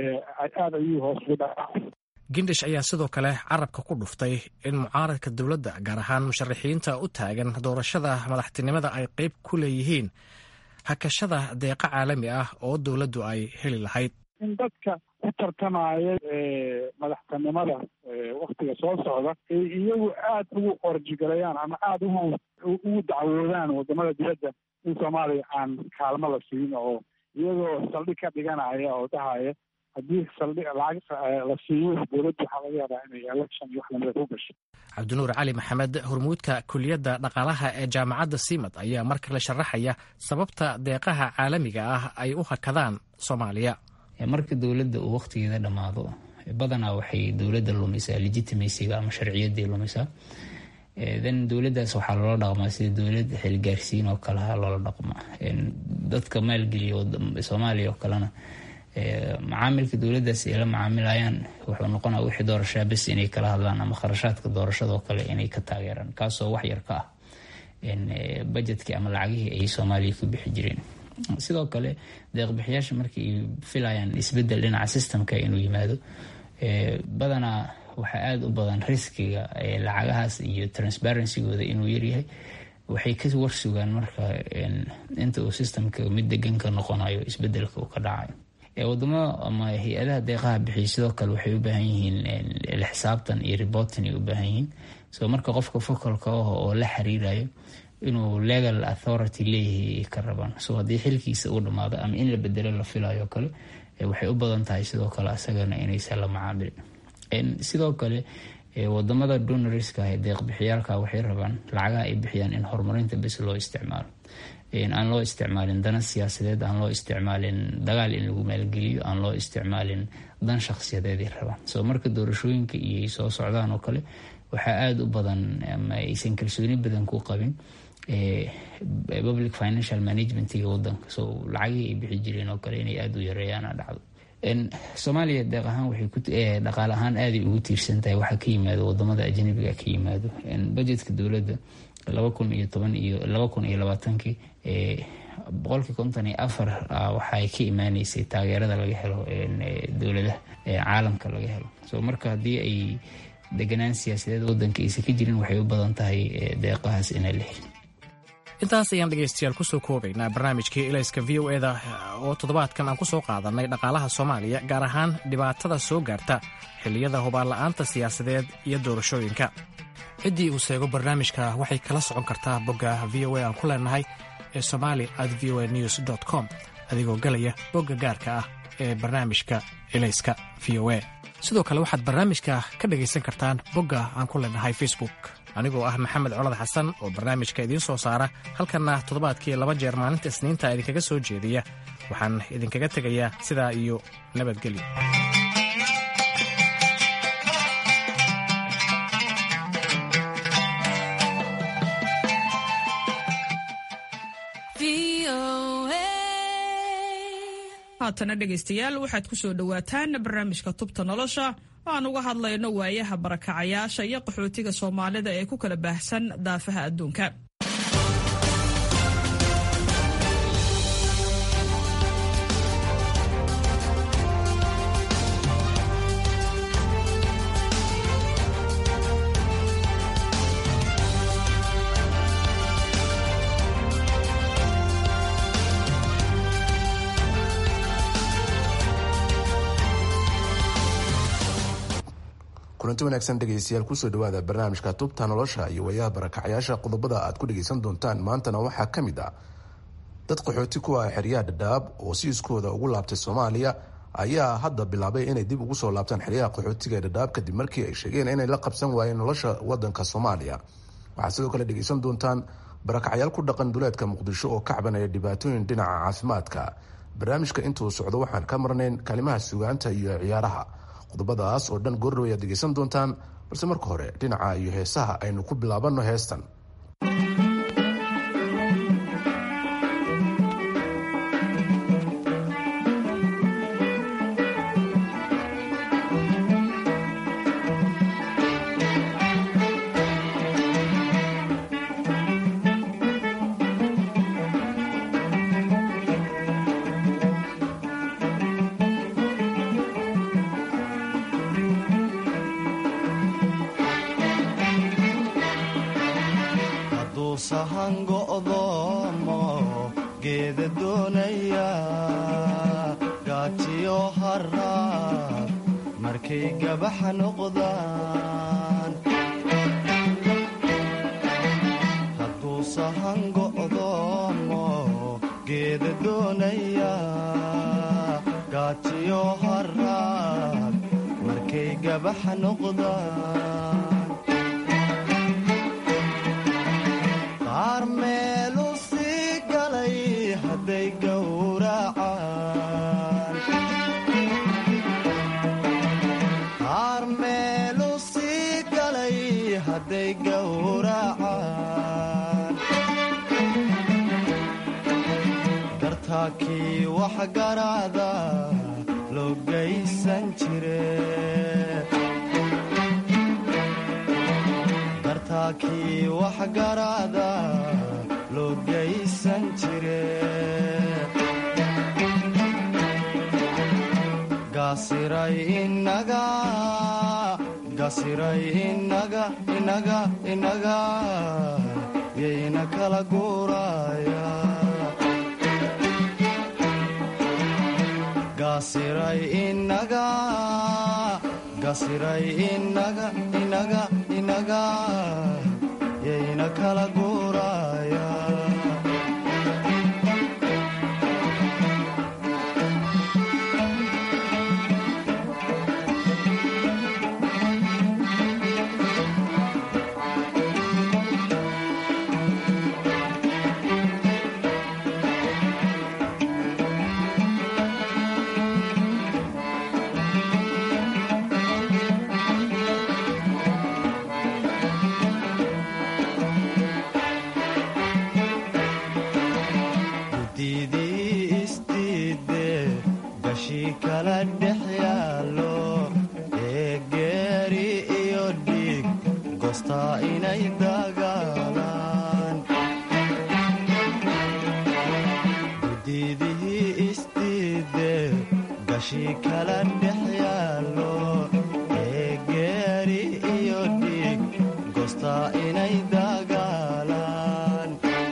aada ayuu hoos ugu dhacaa gindish ayaa sidoo kale carabka ku dhuftay in mucaaradka dowladda gaar ahaan musharaxiinta u taagan doorashada madaxtinimada ay qeyb ku leeyihiin hakashada deeqa caalami ah oo dowladdu ay heli lahayd in dadka ku tartamaya madaxtinimada waktiga soo socda ay iyagu aada ugu orjigalayaan ama aada ugu ugu dacwoodaan wadamada dibadda in soomaaliya aan kaalmo la siin oo iyagoo saldhig ka dhiganaya oo dhahaya haddii saldhig lacag la siiyo dowladda waxaa laga yaabaa inay election iyo wax lamida ku gasho cabdinuur cali maxamed hormuudka kuliyadda dhaqaalaha ee jaamacadda simad ayaa mar kale sharaxaya sababta deeqaha caalamiga ah ay u hakadaan soomaaliya marka dowladda uu wakhtigeeda dhammaado badanaa waxay dowladda lumisaa legitimacyga ama sharciyaddii lumisaa then dowladdaas waxaa loola dhaqmaa sida dowlad xilgaarsiin oo kaleha loola dhaqmaa dadka maalgeliya soomaaliya oo kalena macaamilka dowladdaas ay la macaamilayaan wuxuu noqonaa wixii doorashaa bes inay kala hadlaan ama kharashaadka doorashadoo kale inay ka taageeraan kaasoo wax yar ka ah bajetkii ama lacagihii ay soomaaliya ku bixi jireen sidoo kale deeqbixiyaasha markii ay filayaan isbedel dhinaca systemka inuu yimaado badanaa waxaa aada u badan riskiga lacagahaas iyo transparencygooda inuu yaryahay waxay ka warsugaan marka inta uu systemka mid degan ka noqonayo isbedelka uu ka dhacayo wadamo ama hay-adaha deeqaha bixiya sidoo kale waxay u baahan yihiin xisaabtan iyo reportin ay u baahan yihiin so marka qofka focalka ah oo la xiriirayo inuu legal authority leeyahay ka rabaan so haddii xilkiisa uu dhamaado ama in la bedelo la filayo kale waxay u badan tahay sidoo kale asagana inaysan la macaamilin sidoo kale wadamada donorska ee deeqbixiyaalka waxay rabaan lacagaha ay bixiyaan in horumarinta bes loo isticmaalo aan loo isticmaalin dana siyaasadeed aan loo isticmaalin dagaal in lagu maalgeliyo aan loo isticmaalin dan shakhsiyadeeday rabaan so marka doorashooyinka iyo soo socdaan oo kale waxaa aada u badan ama aysan kalsooni badan ku qabin public financial managementiga wadanka so lacagihii ay bixi jireen oo kale inay aada u yareeyaana dhacdo soomaaliya deeq ahaan waxay dhaqaale ahaan aaday ugu tiirsan tahay waxaa ka yimaado wadamada ajnabiga ka yimaado budgetka dowladda laba kun iyo toban iyo laba kun iyo labaatankii boqolkii konton iyo afar waxay ka imaaneysay taageerada laga helo dowladaha caalamka laga helo so marka haddii ay deganaan siyaasadeed wadanka aysan ka jirin waxay u badan tahay deeqahaas inay la helin intaas ayaan dhegaystayaal kusoo koobaynaa barnaamijkii ilayska v o eda oo toddobaadkan aan ku soo qaadannay dhaqaalaha soomaaliya gaar ahaan dhibaatada soo gaarta xilliyada hubaanla'aanta siyaasadeed iyo doorashooyinka ciddii uu seego barnaamijka waxay kala socon kartaa bogga v o a aan ku leenahay ee somali at v o a news dt com adigoo galaya bogga gaarka ah ee barnaamijka ilayska v o a sidoo kale waxaad barnaamijka ka dhegaysan kartaan bogga aan ku leenahay facebook anigoo ah maxamed colad xasan oo barnaamijka idiin soo saara halkanna toddobaadkii laba jeer maalinta isniinta idinkaga soo jeediya waxaan idinkaga tegayaa sidaa iyo nabadgelyo haatana dhegaystayaal waxaad ku soo dhowaataan barnaamijka tubta nolosha oo aan uga hadlayno waayaha barakacayaasha iyo qaxootiga soomaalida ee ku kala baahsan daafaha adduunka kulanti wanaagsan dhegaystayaal kusoo dhawaada barnaamijka tubta nolosha iyo waayaha barakacyaasha qodobada aad ku dhagaysan doontaan maantana waxaa ka mid ah dad qaxooti ku ah xeryaha dhadhaab oo si iskooda ugu laabtay soomaaliya ayaa hadda bilaabay inay dib ugu soo laabtaan xeryaha qaxootiga ee dhadhaab kadib markii ay sheegeen inay la qabsan waayeen nolosha wadanka soomaaliya waxaad sidoo kale dhegaysan doontaan barakacyaal ku dhaqan duleedka muqdisho oo ka cabanaya dhibaatooyin dhinaca caafimaadka barnaamijka intuu socdo waxaan ka marnayn kalimaha sugaanta iyo ciyaaraha qodobadaas oo dhan goordhow ayaad dhegaysan doontaan balse marka hore dhinaca iyo heesaha aynu ku bilaabanno heestan kala dhex yaallo ee geeri iyo dhiig goostaa inay dagaalaan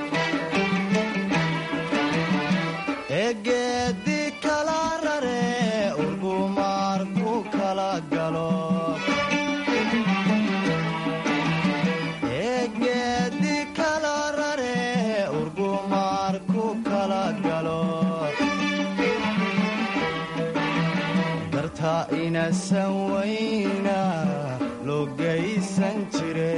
ee geedi kala rare urgumaar ku kala galo ee geedi kala rare urgumaar ku kala galo darta inasan weyna loo geysan jire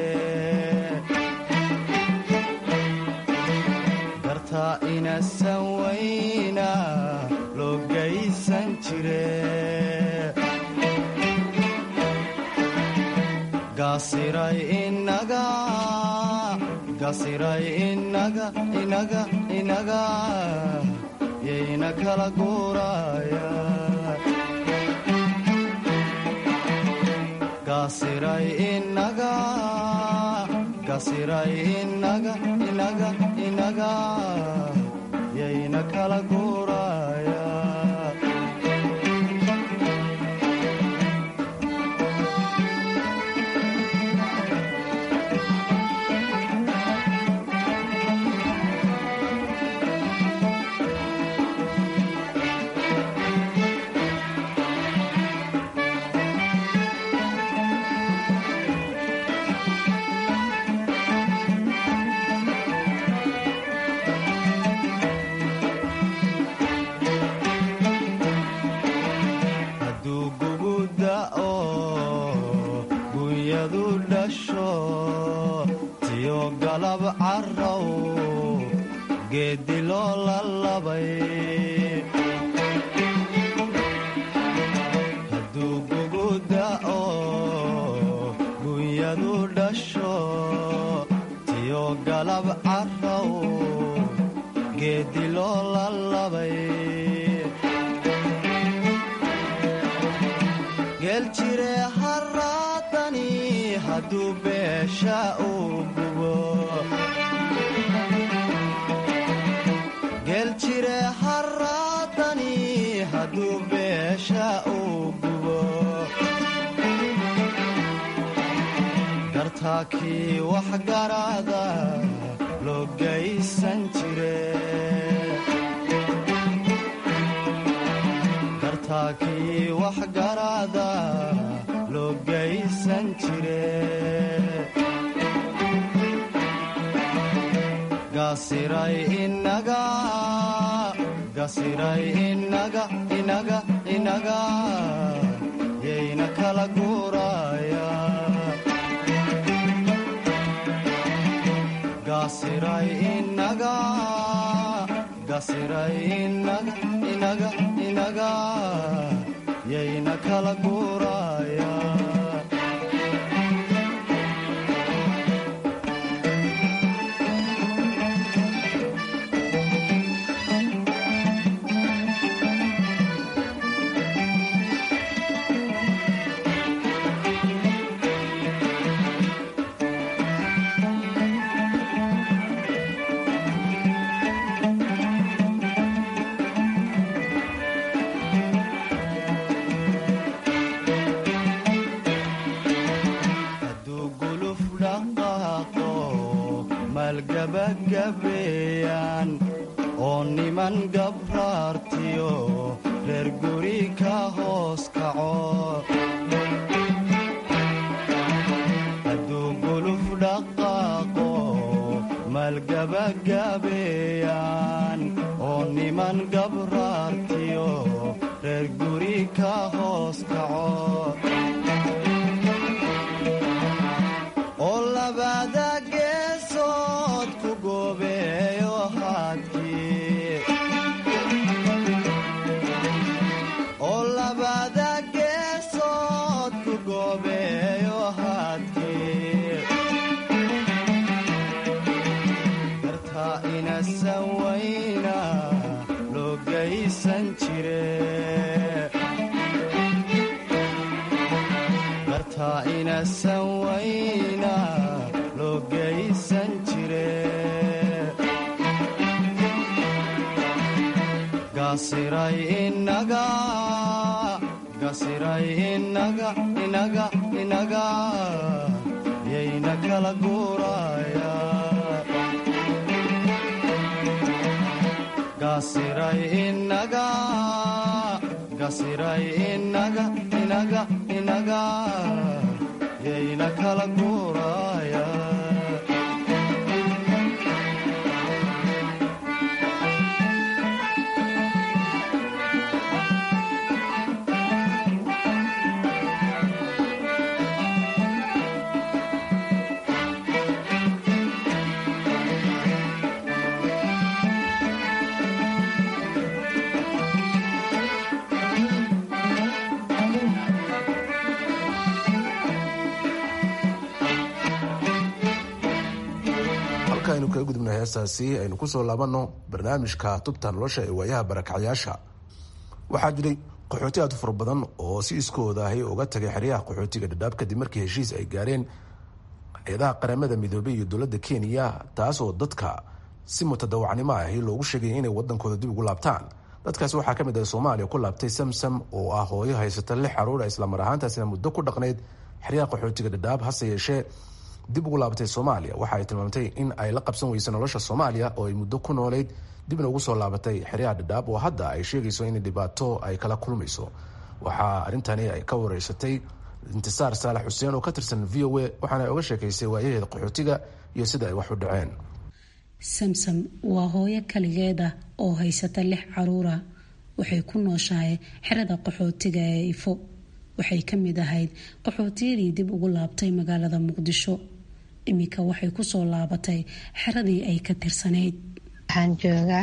darta inasan weyna loo geysan jire gasiray inaga gasiray inaga inaga inaga yayna kala guuraya gasiray inaga gasiray inaga inaga inaga yayna kala guuraya hadduu gugu da'o gunyadu dhasho tiyo galab carrow geeddi loo lalabay hadduu gugu da'o gunyadu dhasho tiyo galab carrow geeddi loo lalabay geeljire haraadani hadduu beesha uu gubo geeljire haraadani hadduu beesha uu gubo gartaakii wax garaada loo geysan jire gartaakii wax garaada loo geysan jire gasiray inaga gasiray inaga inaga inaga yayna kala guuraya gasiray inaga gasiray inaga inaga inaga yayna kala guuraya hadduu guluf dhaqaaqo maalgabagabeeyaan oo niman gabraartiyo reer guri ka hoos kaco hadduu guluf dhaqaaqo maalgabagabeeyaan oo niman gabraartiyo reer guri ka hoos kaco oo labada geesood ku goobeeyo haadkii oo labada geesood ku goobeeyo haadkii gartaa inasan weyna loo geysan jire gartaa inasan weyna loo geysan jire gasiray inaga gasiray inaga inaga inaga yayna kala guuraya gasiray inaga gasiray inaga inaga inaga yayna kala guuraya halka aynu kaga gudubna heestaasi aynu kusoo laabanno barnaamijka tubta nolosha ee waayaha barakacyaasha waxaa jiray qaxooti aad u fara badan oo si iskooda ahi uga tagay xeryaha qaxootiga dhadhaab kadib markii heshiis ay gaareen hay-adaha qaramada midoobey iyo dowladda kenya taas oo dadka si mutadawacnimo ahi loogu sheegaya inay wadankooda dib ugu laabtaan dadkaasi waxaa ka mid ah soomaaliya ku laabtay samsam oo ah hooyo haysata lix caruura islamar ahaantaasina muddo ku dhaqnayd xeryaha qaxootiga dhadhaab hase yeeshee dib ugu laabatay soomaaliya waxa ay tilmaamtay in ay la qabsan weyso nolosha soomaaliya oo ay muddo ku noolayd dibna ugu soo laabatay xeryaha dhadhaab oo hadda ay sheegayso in dhibaato ay kala kulmayso waxaa arrintani ay ka wareysatay intisaar saalax xuseen oo ka tirsan v o a waxaana ay oga sheekaysay waayaheeda qaxootiga iyo sida ay wax u dhaceen samsam waa hooyo kaligeed ah oo haysata lix caruura waxay ku nooshahay xerada qaxootiga ee ifo waxay ka mid ahayd qaxootiyadii dib ugu laabtay magaalada muqdisho iminka waxay kusoo laabatay xeradii ay ka tirsanayd waxaan joogaa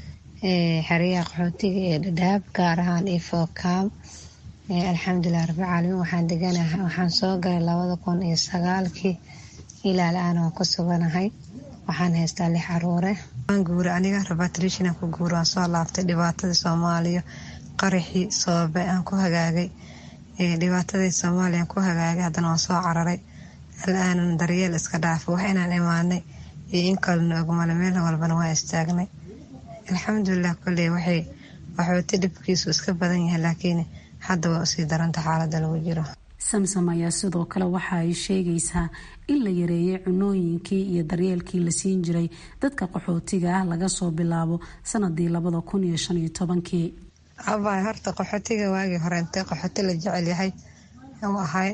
xeryaha qaxootiga ee dhadhaab gaar ahaan ifo kaam alxamdulilah rabbilcaalamiin waxaan deganahay waxaan soo galay labada kun iyo sagaalkii ilaa la-aan waan ku suganahay waxaan haystaa lix caruure waan guura aniga rabatrishina ku guura waan soo laabtay dhibaatadii soomaaliya qaraxii soobe aan ku hagaagay dhibaatadii soomaaliya aan ku hagaagay haddana waan soo cararay al-aanan daryeel iska dhaafay wax inaan imaanay iyo in kalena ogmale meel walbana waa istaagnay alxamdulilah koley waxay waxooti dhibkiisu iska badan yahay laakiin hadda waa usii daranta xaalada lagu jiro samsam ayaa sidoo kale waxa ay sheegaysaa in la yareeyay cunooyinkii iyo daryeelkii la siin jiray dadka qaxootiga ah laga soo bilaabo sanadii labada kun iyo shan iyo tobankii abay horta qaxootiga waagii hore intee qaxooti la jecel yahay u ahay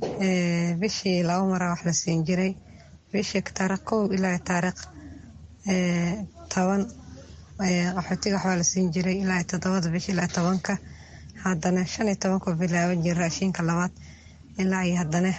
bishii laba mara wax la siin jiray bishii taariikh kow ilaa taariikh toban qaxootiga waxbaa la siin jiray ilaa todobada bish ilaa tobanka haddana shan iyo tobanku bilaaban jira raashinka labaad ilaa iyo haddana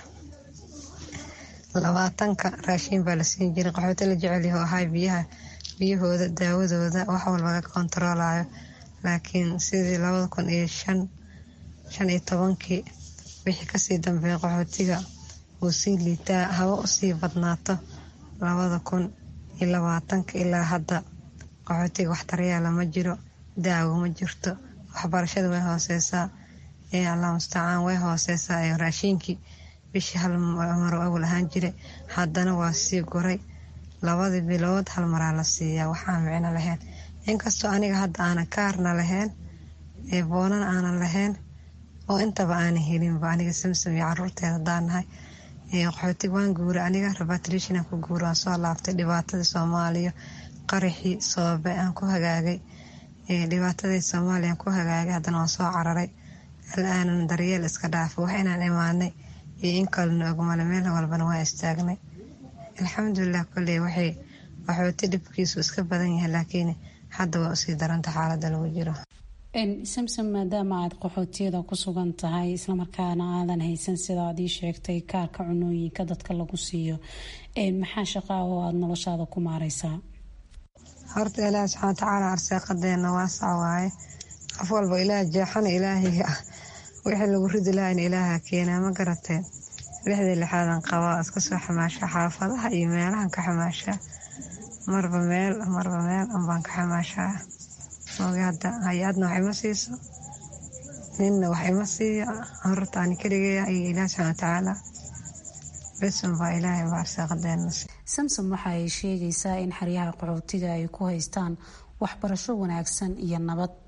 labaatanka raashin baa la siin jiray qaxooti la jecelyaho ahay biyaha biyahooda daawadooda wax walba laga kontaroolayo laakiin sidii labada kun iyo shan shan iyo tobankii wixii kasii dambeeya qaxootiga uu sii liitaa haba usii badnaato labada kun iyo labaatanka ilaa hadda qaxootiga wax daryeela ma jiro daawo ma jirto waxbarashada way hooseysaa allah mustacaan way hooseysaa raashiinkii bishii hal maro awal ahaan jiray haddana waa sii guray labadii bilood hal maraa la siiyaa waxaan micno lahayn inkastoo aniga hadda aanan kaarna lahayn boonan aanan lahayn oo intaba aanan helinba aniga samsam iyo caruurteeda hadaan nahay qaxootig waan guuray aniga rabatrishina ku guura waan soo laabtay dhibaatadii soomaaliya qaraxii soobe aan ku hagaagay dhibaatadii soomaaliya aan ku hagaagay haddana waan soo cararay al-aanan daryeel iska dhaafay wax inaan imaanay iyo in kalena ogmale meel walbana waa istaagnay alxamdulilah koley waxay waxooti dhibkiisu iska badan yahay laakiin hadda waa usii daranta xaalada lagu jiro samsom maadaama aad qaxootiyada ku sugan tahay islamarkaana aadan haysan sida aad ii sheegtay kaarka cunooyinka dadka lagu siiyo maxaa shaqaa oo aada noloshaada ku maareysaa horta ilaahi subxaana watacaala arsaaqadeena waasac waaye qof walba ilaah jeexana ilaahiga ah wixii lagu ridi lahayna ilaaha keenaa ma garatee lixdii lixaadan qabaa iska soo xamaasha xaafadaha iyo meelahan ka xamaashaa marba meel marba meel unbaan ka xamaashaa oga hadda hay-adna wax ima siiso ninna wax ima siiyo horta ani keligeeya iyo ilaahi subxaana watacaala besunbaa ilaahay baa arsaaqadeena samsom waxa ay sheegaysaa in xeryaha qaxootiga ay ku haystaan waxbarasho wanaagsan iyo nabad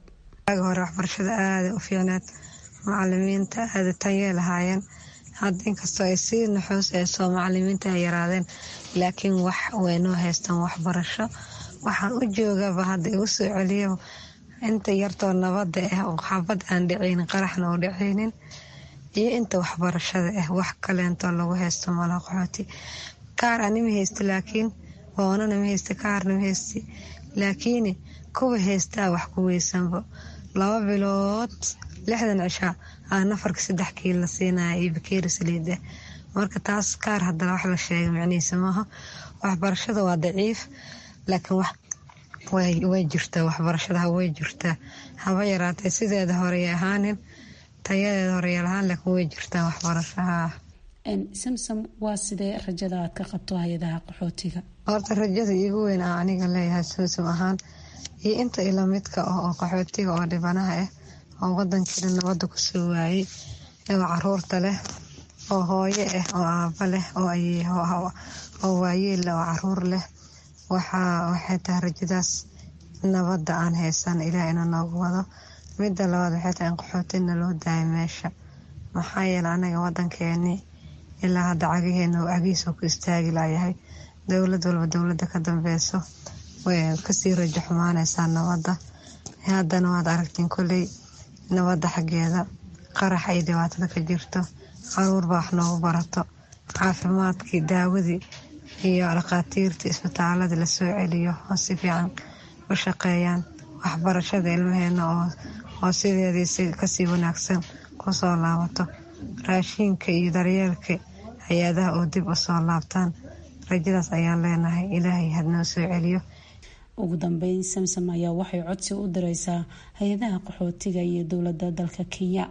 waagi hore waxbarashada aada u fiicneed macalimiinta aada tanyee lahaayeen hadda inkastoo ay sii naxuus eesoo macalimiinta ay yaraadeen laakiin wax waynoo haystaan waxbarasho waxaan u joogaba hadda igu soo celiya inta yartoo nabada ah oo xabad aan dhicaynin qaraxna oo dhicaynin iyo inta waxbarashada ah wax kaleentoo lagu haysto mala qaxooti kaar anima haysta laakiin boonana ma haysta kaarna ma haysti laakiin kuwa haystaa wax ku weysanba laba bilood lixdan cishaa aa nafarka saddex kiil la siinaya iyo bakeeri saliid ah marka taas kaar haddana wax la sheegay micnihiisa maaha waxbarashada waa daciif laakiin way jirtaa waxbarashada way jirtaa haba yaraatee sideeda horey ahaanin tayadeeda horey lahaan laakiin way jirtaa waxbarashaha samsom waa sidee rajada aad ka qabto hay-adaha qaxootiga horta rajada iigu weyn aa aniga leeyahay samsom ahaan iyo inta ila midka ah oo qaxootiga oo dhibanaha ah oo wadankiina nabada kusoo waayey oo caruurta leh oo hooyo ah oo aaba leh oo waayeella oo caruur leh waxay tahay rajadaas nabada aan haysan ilaah inuu noogu wado midda labaad waxay tahay in qaxootina loo daayo meesha maxaa yeele anaga wadankeeni ilaa hadda cagaheena cagihiisa ku istaagi layahay dowlad walba dowlada ka dambeyso way kasii rajo xumaaneysaa nabada haddana waad aragtiin koley nabada xaggeeda qarax ay dhibaatada ka jirto caruurba wax noogu barato caafimaadkii daawadii iyo dhakhaatiirtii isbitaaladii lasoo celiyo oo si fiican u shaqeeyaan waxbarashada ilmaheena oo sideedii kasii wanaagsan kusoo laabato raashiinka iyo daryeelka hay-adaha oo dib usoo laabtaan rajadaas ayaan leenahay ilaahay hadnoo soo celiyo ugu dambeyn samsom ayaa waxay codsi u direysaa hay-adaha qaxootiga iyo dowlada dalka kenya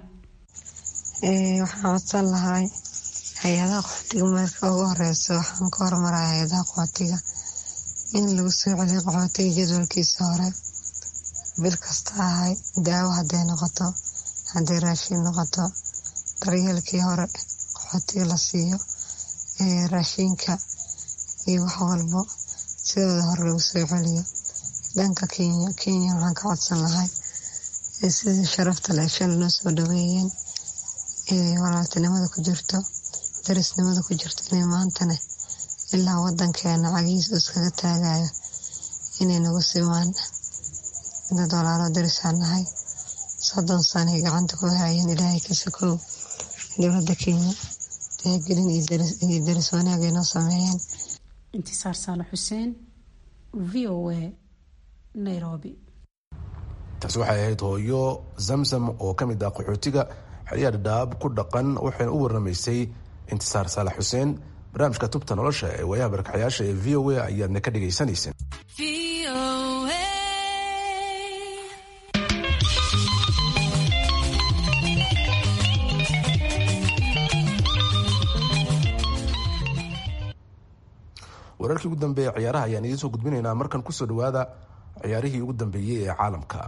waxaan codsan lahay hay-adaha qaxootiga marka ugu horeysa waxaan ka hormaraya hay-adaha qaxootiga in lagu soo celiyo qaxootiga jadwalkiisa hore bil kasta ahay daawo haday noqoto haday raashiin noqoto daryeelkii hore qaxootiga la siiyo raashiinka iyo wax walbo sidooda hore lagu soo celiyo dhanka kenya kenya waxaan ka codsan lahay sidii sharafta le shal noo soo dhaweeyeen walaaltinimada ku jirto darisnimada ku jirto inay maantana ilaa wadankeena cagihiisa iskaga taagayo inay nagu simaan dad walaalo darisaan nahay soddon sanay gacanta ku haayeen ilaahay ka sokow dowlada kenya taagelin iyo daris wanaag ay noo sameeyeen intisaar saale xuseen v o a nairobi taasi waxay ahayd hooyo zamzam oo ka mid ah qaxootiga xeryaha dhadhaab ku dhaqan waxayna u waramaysay intisaar saalax xuseen barnaamijka tubta nolosha ee waayaha barakaxyaasha ee v o a ayaadna ka dhagaysanayseen wararkii ugu dambeeya ciyaaraha ayaan idiin soo gudbinaynaa markan kusoo dhawaada ciyaarihii ugu dambeeyey ee caalamka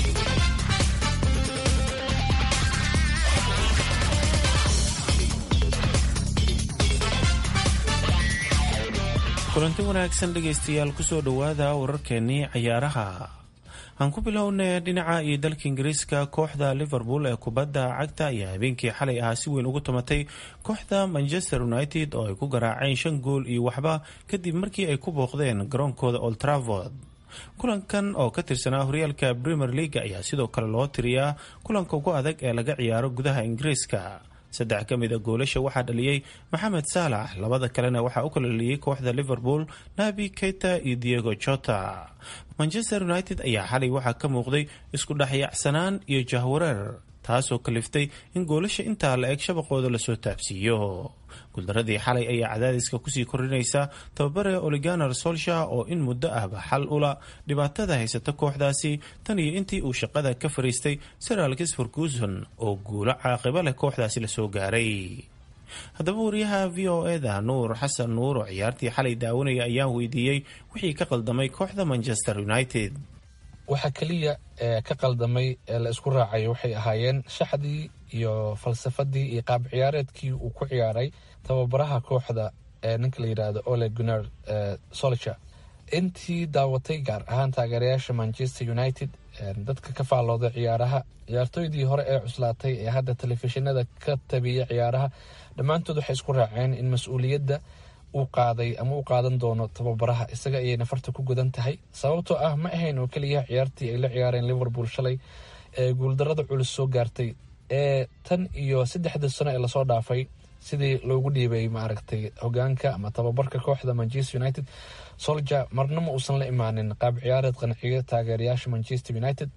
kulanti wanaagsan dhegaystayaal kusoo dhowaada wararkeenii cayaaraha aan ku bilownay dhinaca iyo dalka ingiriiska kooxda liverpool ee kubadda cagta ayaa habeenkii xalay ahaa si weyn ugu tumatay kooxda manchester united oo ay ku garaaceen shan gool iyo waxba kadib markii ay ku booqdeen garoonkooda old travord kulankan oo ka tirsanaa horyaalka premier league ayaa sidoo kale loo tiriyaa kulanka ugu adag ee laga ciyaaro gudaha ingiriiska saddex ka mid a goolasha waxaa dhaliyey maxamed saalax labada kalena waxaa u kala dhaliyey kooxda liverpool nabi keita iyo diego jota manchester united ayaa xalay waxaa ka muuqday isku dhexyaacsanaan iyo jahwareer taasoo kaliftay in goolasha intaa la eg shabaqooda lasoo taabsiiyo guuldaradii xalay ayaa cadaadiska kusii kordhinaysa tababare oliganar solsha oo in muddo ahba xal ula dhibaatada haysata kooxdaasi tan iyo intii uu shaqada ka fariistay sir alkis ferguson oo guulo caaqibo leh kooxdaasi lasoo gaaray haddaba wariyaha v o eda nuur xasan nuur oo ciyaartii xalay daawanaya ayaan weydiiyey wixii ka qaldamay kooxda manchester united waxa keliya ee ka qaldamay ee la isku raacay waxay ahaayeen shaxdii iyo falsafadii iyo qaab ciyaareedkii uu ku ciyaaray tababaraha kooxda ee ninka la yidhaahdo ole gunar solcher intii daawatay gaar ahaan taageerayaasha manchester united dadka ka faallooda ciyaaraha ciyaartooydii hore ee cuslaatay ee hadda telefishinada ka tabiya ciyaaraha dhammaantood waxay isku raaceen in mas-uuliyadda uu qaaday ama u qaadan doono tababaraha isaga ayay nafarta ku gudan tahay sababtoo ah ma ahayn oo keliya ciyaartii ay la ciyaareen liverpool shalay ee guuldarada culus soo gaartay ee tan iyo saddexda sano ee lasoo dhaafay sidii loogu dhiibay maaragtay hogaanka ama tababarka kooxda manchester united solja marna ma uusan la imaanin qaab ciyaareed qanciya taageerayaasha manchester united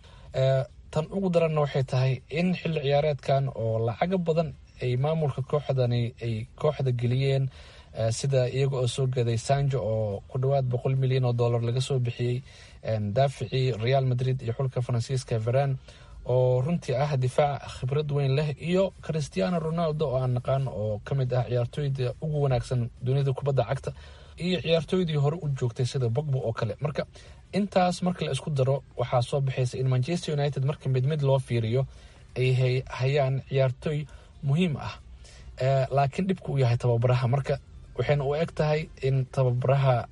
tan ugu daranna waxay tahay in xilli ciyaareedkan oo lacago badan ay maamulka kooxdani ay kooxda geliyeen sida iyaga oo soo gaday sanjo oo ku dhawaad boqol milyan oo dollar laga soo bixiyey daaficii real madrid iyo xulka faransiiska veran oo runtii ah difaac khibrad weyn leh iyo christiano ronaldo oo aan naqaan oo ka mid ah ciyaartooyda ugu wanaagsan dunida kubadda cagta iyo ciyaartooydii hore u joogtay sida bogbo oo kale marka intaas marka la isku daro waxaa soo baxaysa in manchester united marka mid mid loo fiiriyo ay hayaan ciyaartooy muhiim ah laakiin dhibka uu yahay tababaraha marka waxayna u eg tahay in tababaraha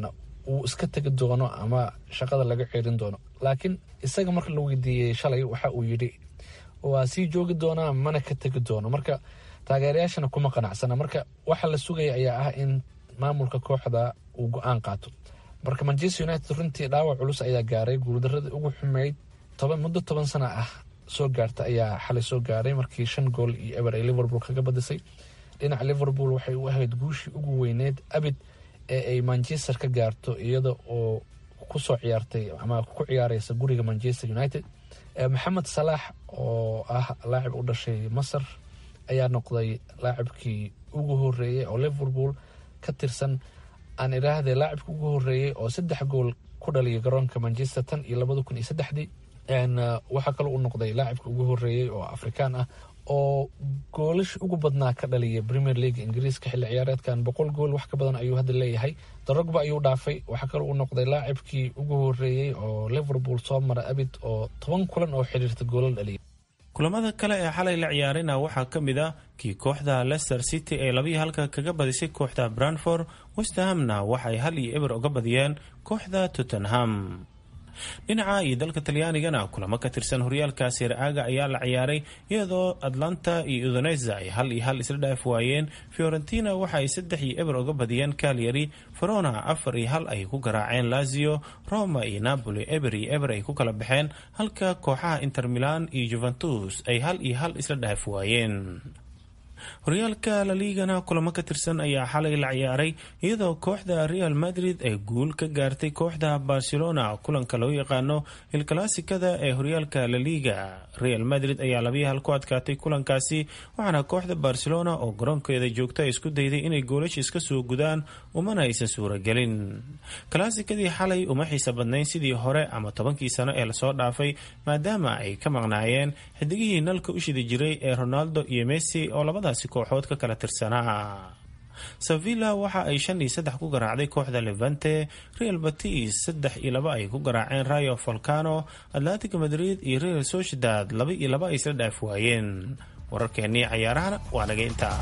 uu iska tegi doono ama shaqada laga ceerin doono laakiin isaga marka la weydiiyey shalay waxa uu yidhi waa sii joogi doonaa mana ka tegi doono marka taageerayaashana kuma qanacsana marka waxa la sugaya ayaa ah in maamulka kooxda uu go-aan qaato marka manchester united runtii dhaawac culus ayaa gaaray guuldaradii ugu xumeyd muddo toban sana ah soo gaarta ayaa xalay soo gaaray markii shan gool iyo eber ay liverpool kaga badisay dhinaca liverpool waxay u ahayd guushii ugu weyneyd abid ee ay manchester ka gaarto iyada oo kusoo ciyaartay ama ku ciyaareysa guriga manchester united maxamed salaax oo ah laacib u dhashay masar ayaa noqday laacibkii ugu horeeyey oo liverpool ka tirsan aan idhaahde laacibka ugu horeeyey oo saddex gool ku dhaliya garoonka manchester tan iyo labada kun iyo saddexdii waxaa kaloo uu noqday laacibka ugu horeeyey oo afrikaan ah oo goolash ugu badnaa ka dhaliya premier league ingiriiska xilli ciyaareedkan boqol gool wax ka badan ayuu hadda leeyahay darogba ayuu dhaafay waxaa kaloo uu noqday laacibkii ugu horeeyey oo liverpool soo mara abid oo toban kulan oo xidhiirta goolal dhaliya kulamada kale ee xalay la ciyaarina waxaa ka mid ah kii kooxda leicester city ee labiyi halka kaga badisay kooxda branford westhamna waxay hal iyo eber uga badiyeen kooxda tottenham dhinaca iyo dalka talyaanigana kulamo ka tirsan horyaalka siraaga ayaa la ciyaaray iyadoo atlanta iyo udonesa ay hal iyo hal isla dhaaf waayeen fiorentina waxa ay saddex iyo eber uga badiyeen calyari verona afar iyo hal ay ku garaaceen lazio roma iyo napoli eber iyo eber ay ku kala baxeen halka kooxaha inter milan iyo juventus ay hal iyo hal isla dhaaf waayeen horyaalka laliigana kulamo ka tirsan ayaa xalay la ciyaaray iyadoo kooxda real madrid ay guul ka gaartay kooxda barcelona kulanka loo yaqaano ilkalaasikada ee horyaalka laliga real madrid ayaa labiyi hal ku adkaatay kulankaasi waxaana kooxda barcelona oo garoonkeeda joogta isku dayday inay goolasha iska soo gudaan umana aysan suuragelin kalaasikadii xalay uma xiisa badnayn sidii hore ama tobankii sano ee lasoo dhaafay maadaama ay ka maqnaayeen xidigihii nalka u shidi jiray ee ronaldo iyo messi oo labadaasi kooxood ka kala tirsanaa sevilla waxa ay shan iyo saddex ku garaacday kooxda levante real batis saddex iyo laba ay ku garaaceen rayo volcano atlantic madrid iyo real sociedad laba iyo laba ay isla dhaaf waayeen wararkeennii cayaarahana waa naga intaa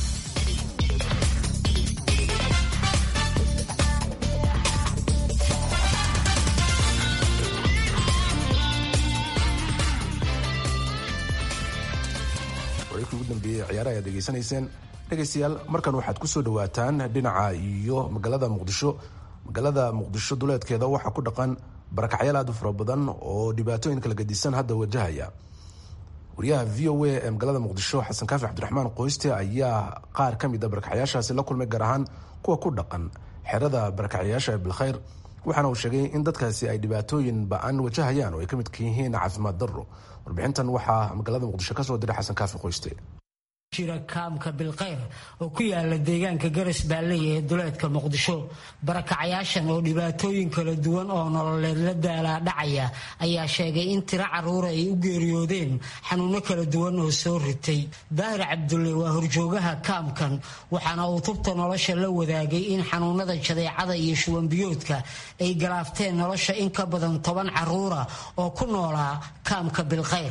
ugu dambeeyey ciyaaraha ayaad degeysanayseen dhegaystayaal markan waxaad kusoo dhawaataan dhinaca iyo magaalada muqdisho magaalada muqdisho duleedkeeda waxaa ku dhaqan barakacyaal aad u fara badan oo dhibaatooyin kala gadisan hadda wajahaya wariyaha v o a ee magaalada muqdisho xasan kaafi cabdiraxmaan qoyste ayaa qaar ka mid a barakacyaashaasi la kulmay gaar ahaan kuwa ku dhaqan xerada barakacyaasha ee bilkhayr waxaana uu sheegay in dadkaasi ay dhibaatooyin ba-an wajahayaan oo ay ka midka yihiin caafimaad darro warbixintan waxaa magaalada muqdisho kasoo diray xasan kaafi qoyste jira kaamka bilkayr oo ku yaala deegaanka garas baalley ee duleedka muqdisho barakacayaashan oo dhibaatooyin kala duwan oo nololeed la daalaa dhacaya ayaa sheegay in tiro caruura ay u geeriyoodeen xanuuno kala duwan oo soo ritay daahir cabdulle waa horjoogaha kaamkan waxaana uu tubta nolosha la wadaagay in xanuunada jadeecada iyo shuwanbiyoodka ay galaafteen nolosha in ka badan toban caruura oo ku noolaa kaamka bilkayr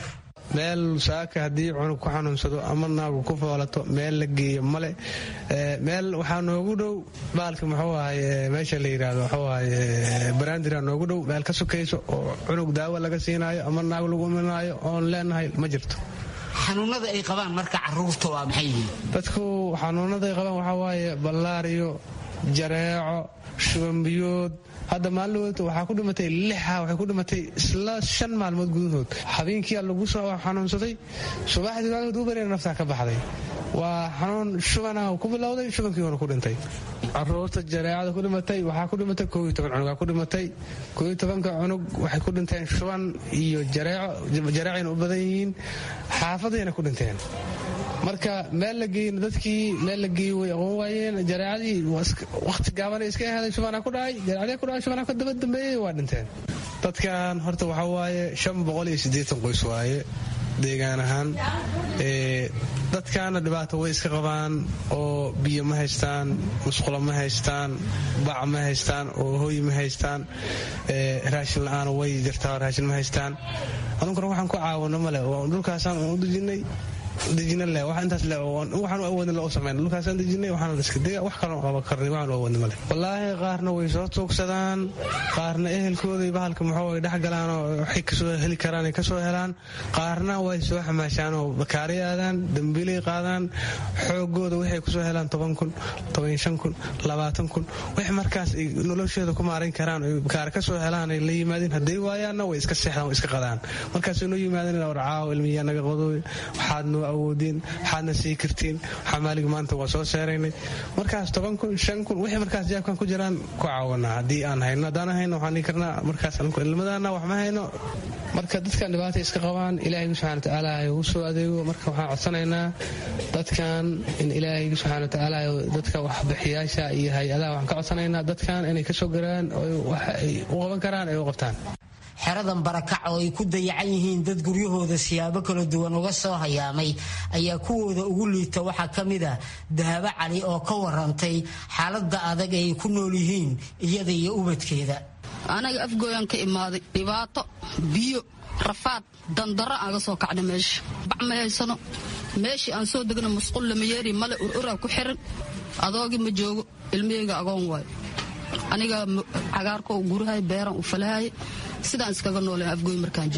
meel saaka haddii cunug ku xanuunsado ama naagu ku foolato meel la geeyo male meel waxaa noogu dhow baalka muxuu ahaye meesha la yidhaahdo muxuu ahaye baraandira noogu dhow meel ka sokayso oo cunug daawo laga siinaayo ama naag lagu imanaayo oon leenahay ma jirto xanuunada ay qabaan marka caruurta waa maxay yihiin dadku xanuunada ay qabaan waxaa waaye ballaariyo jareeco shubanbiyood hadda maalin waxaa ku dhimatay lixa waxay ku dhimatay isla shan maalmood gudahood habeenkiia lagu soo xanuunsaday subaxdii waagad u barina naftaa ka baxday waa xanuun shubana ku bilowday shubankii hore ku dhintay caruurta jareecada ku dhimatay waxaa ku dhimatay koo iyo toban cunugaa ku dhimatay koo iyo tobanka cunug waxay ku dhinteen shuban iyo jareeco jareecayna u badan yihiin xaafadayna ku dhinteen marka meel la geeyna dadkii meel la geeyey way aqoon waayeen jareecadii waqti gaabana iska ahaday shubana ku dhacay jareecadii ku dhacay shubana ka daba dambeeyey waa dhinteen dadkan horta waxaa waaye shan boqol iyo siddeetan qoys waaye deegaan ahaan dadkaana dhibaato way iska qabaan oo biyo ma haystaan musqulo ma haystaan bac ma haystaan oo hooy ma haystaan raashin la-aan way jirtaa raashin ma haystaan anunkuna waxaan ku caawino male dhulkaasaan u dejinay dejina le wax intaas le waxaan u awoodin loo sameyn dhulkaasaan dejinay waxaan la iska dega wax kaloo qaban karnay waxaan u awoodin male wallaahi qaarna way soo tuugsadaan qaarna ehelkooday bahalka muxuu ay dhex galaan oo waxay kasoo heli karaan ay kasoo helaan qaarna way soo xamaashaan oo bakaari aadaan dambiilay qaadaan xoogooda waxay kusoo helaan toban kun toban shan kun labaatan kun wix markaas ay nolosheeda ku maarayn karaan ay bakaari kasoo helaan ay la yimaadeen hadday waayaanna way iska seexdaan way iska qadaan markaasay noo yimaadeen warcaawo ilmiyaa naga qodooy waxaad noo awoodeen waxaadna sii kartiin xamaaliga maanta waa soo seeraynay markaas toban kun shan kun wixii markaas jaabkan ku jiraan ku caawanaa haddii aan hayno haddaan hayno waxaan dhihi karnaa markaas ilmadana wax ma hayno marka dadkan dhibaata iska qabaan ilaahaygu subxana watacaala ugu soo adeego marka waxaan codsanaynaa dadkan in ilaahaygu subxana watacaala dadka waxbixiyaasha iyo hay-adaha waxaan ka codsanaynaa dadkan inay kasoo garaan wax ay u qaban karaan ay u qabtaan xeradan barakac oo ay ku dayacan yihiin dad guryahooda siyaabo kala duwan uga soo hayaamay ayaa kuwooda ugu liita waxaa ka mid ah dahabo cali oo ka warantay xaalada adag ay ku nool yihiin iyada iyo ubadkeeda anaga afgooyan ka imaaday dhibaato biyo rafaad dandaro aan ga soo kacna meesha bac ma haysano meeshii aan soo degna musqul lamayeeri male ururaa ku xiran adoogii ma joogo ilmiheyga agoon waayo aniga cagaarko gurahay beeran u falahay sidaan iskaga noole afgooy markaan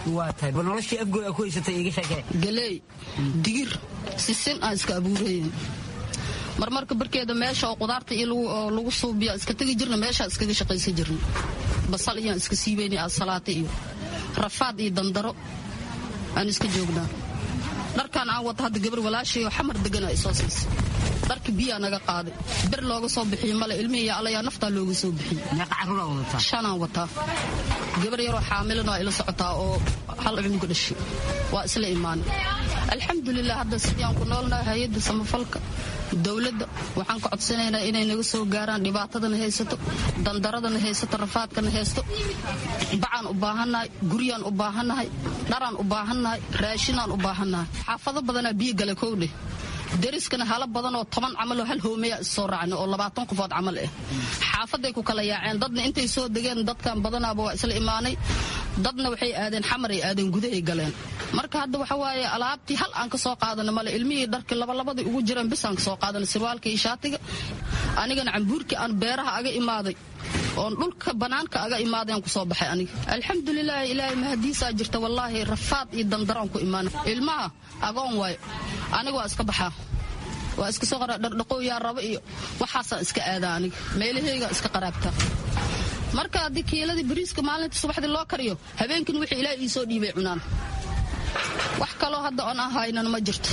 joognagaley digir sisin aan iska abuurayn marmarka barkeeda meesha oo qudaarta iyo lagu suubiya iska tegi jirna meeshaa iskaga shaqaysan jirna basal iyaan iska siibayna asalaata iyo rafaad iyo dandaro aan iska joognaa dharkaan aan wata hadda gabar walaashayo xamar degana isoo siisa dharka biyaa naga qaaday ber looga soo bixiyo male ilmihiiyo allayaa naftaa looga soo bixiyey shanaan wataa gabar yaroo xaamilan waa ila socotaa oo hal cunuga dhashay waa isla imaanay alxamdulilah hadda sidii ku noolnahay hay-adda samafalka dowladda waxaan ka codsanaynaa inay naga soo gaaraan dhibaatadana haysato dandaradana haysato rafaadkana haysto bacaan u baahannahay guryaan u baahannahay dharaan u baahannahay raashinaan u baahannahay xaafado badanaa biyo gala kowdheh dariskana hala badan oo toban camaloo hal hoomeya issoo raacna oo labaatan qofood camal ah xaafaday ku kala yaaceen dadna intay soo degeen dadkan badanaaba waa isla imaanay dadna waxay aadeen xamaray aadeen gudahay galeen marka hadda waxa waaye alaabtii hal aan ka soo qaadana male ilmihii dharkii labalabadii ugu jireen bis aan ka soo qaadana sirwaalka iyo shaatiga anigana cambuurkii aan beeraha aga imaaday oon dhulka banaanka aga imaadeen kusoo baxay aniga alxamdulilaahi ilaahay mahadiisaa jirta wallaahi rafaad iyo dandaraan ku imaana ilmaha agoon waayo aniga waa iska baxaa waa iska soo dhardhaqow yaa rabo iyo waxaasaan iska aadaa aniga meelaheyga iska qaraabtaa marka haddii kiiladii bariiska maalinta subaxdii loo kariyo habeenkin wixii ilaahay ii soo dhiibay cunaan wax kaloo hadda oon aan haynana ma jirto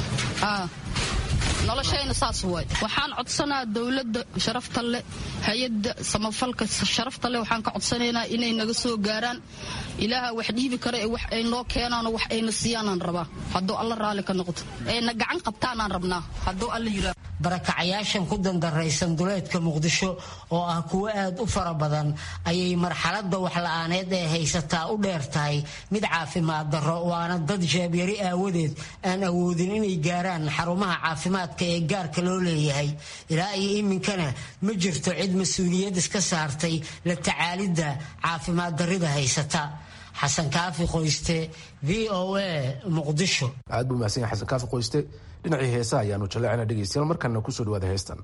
noloshayna saas waay waxaan codsanaa dowladda sharafta leh hay-adda samafalka sharafta leh waxaan ka codsanaynaa inay naga soo gaaraan ilaaha wax dhiibi kara ee wax ay noo keenaanoo wax ayna siiyaanaan rabaa hadduu alla raalli ka noqdo ayna gacan qabtaanaan rabnaa hadduu alla yiraa barakacayaashan ku dandaraysan duleedka muqdisho oo ah kuwo aad u fara badan ayay marxaladda waxla-aaneed ee haysataa u dheer tahay mid caafimaad darro waana dad jeebyari aawadeed aan awoodin inay gaaraan xarumaha caafimaadka ee gaarka loo leeyahay ilaa iyo iminkana ma jirto cid mas-uuliyad iska saartay la tacaalidda caafimaad darrida haysata xasan kaafi qoyste v o a muqdisho aad buu mahadsan yahay xasan kaafi qoyste dhinacii heesa ayaanu jaleecina dhegeystayaal markana kusoo dhawaada heestan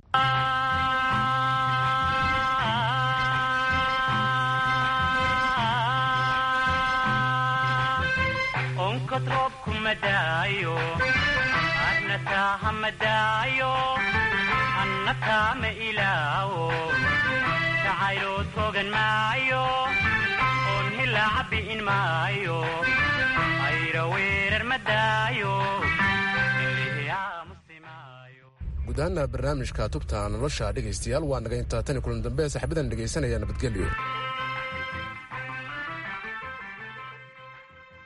onkod roobku madaayo adna taaha madaayo anna taama ilaawo jacayloo toogan maayo oon hilaaca bi'in maayo ayra weerar madaayo guud ahaana barnaamijka tubta nolosha dhegaystayaal waa naga intaa tani kulan dambe saaxiibadan dhegaysanaya nabadgelyo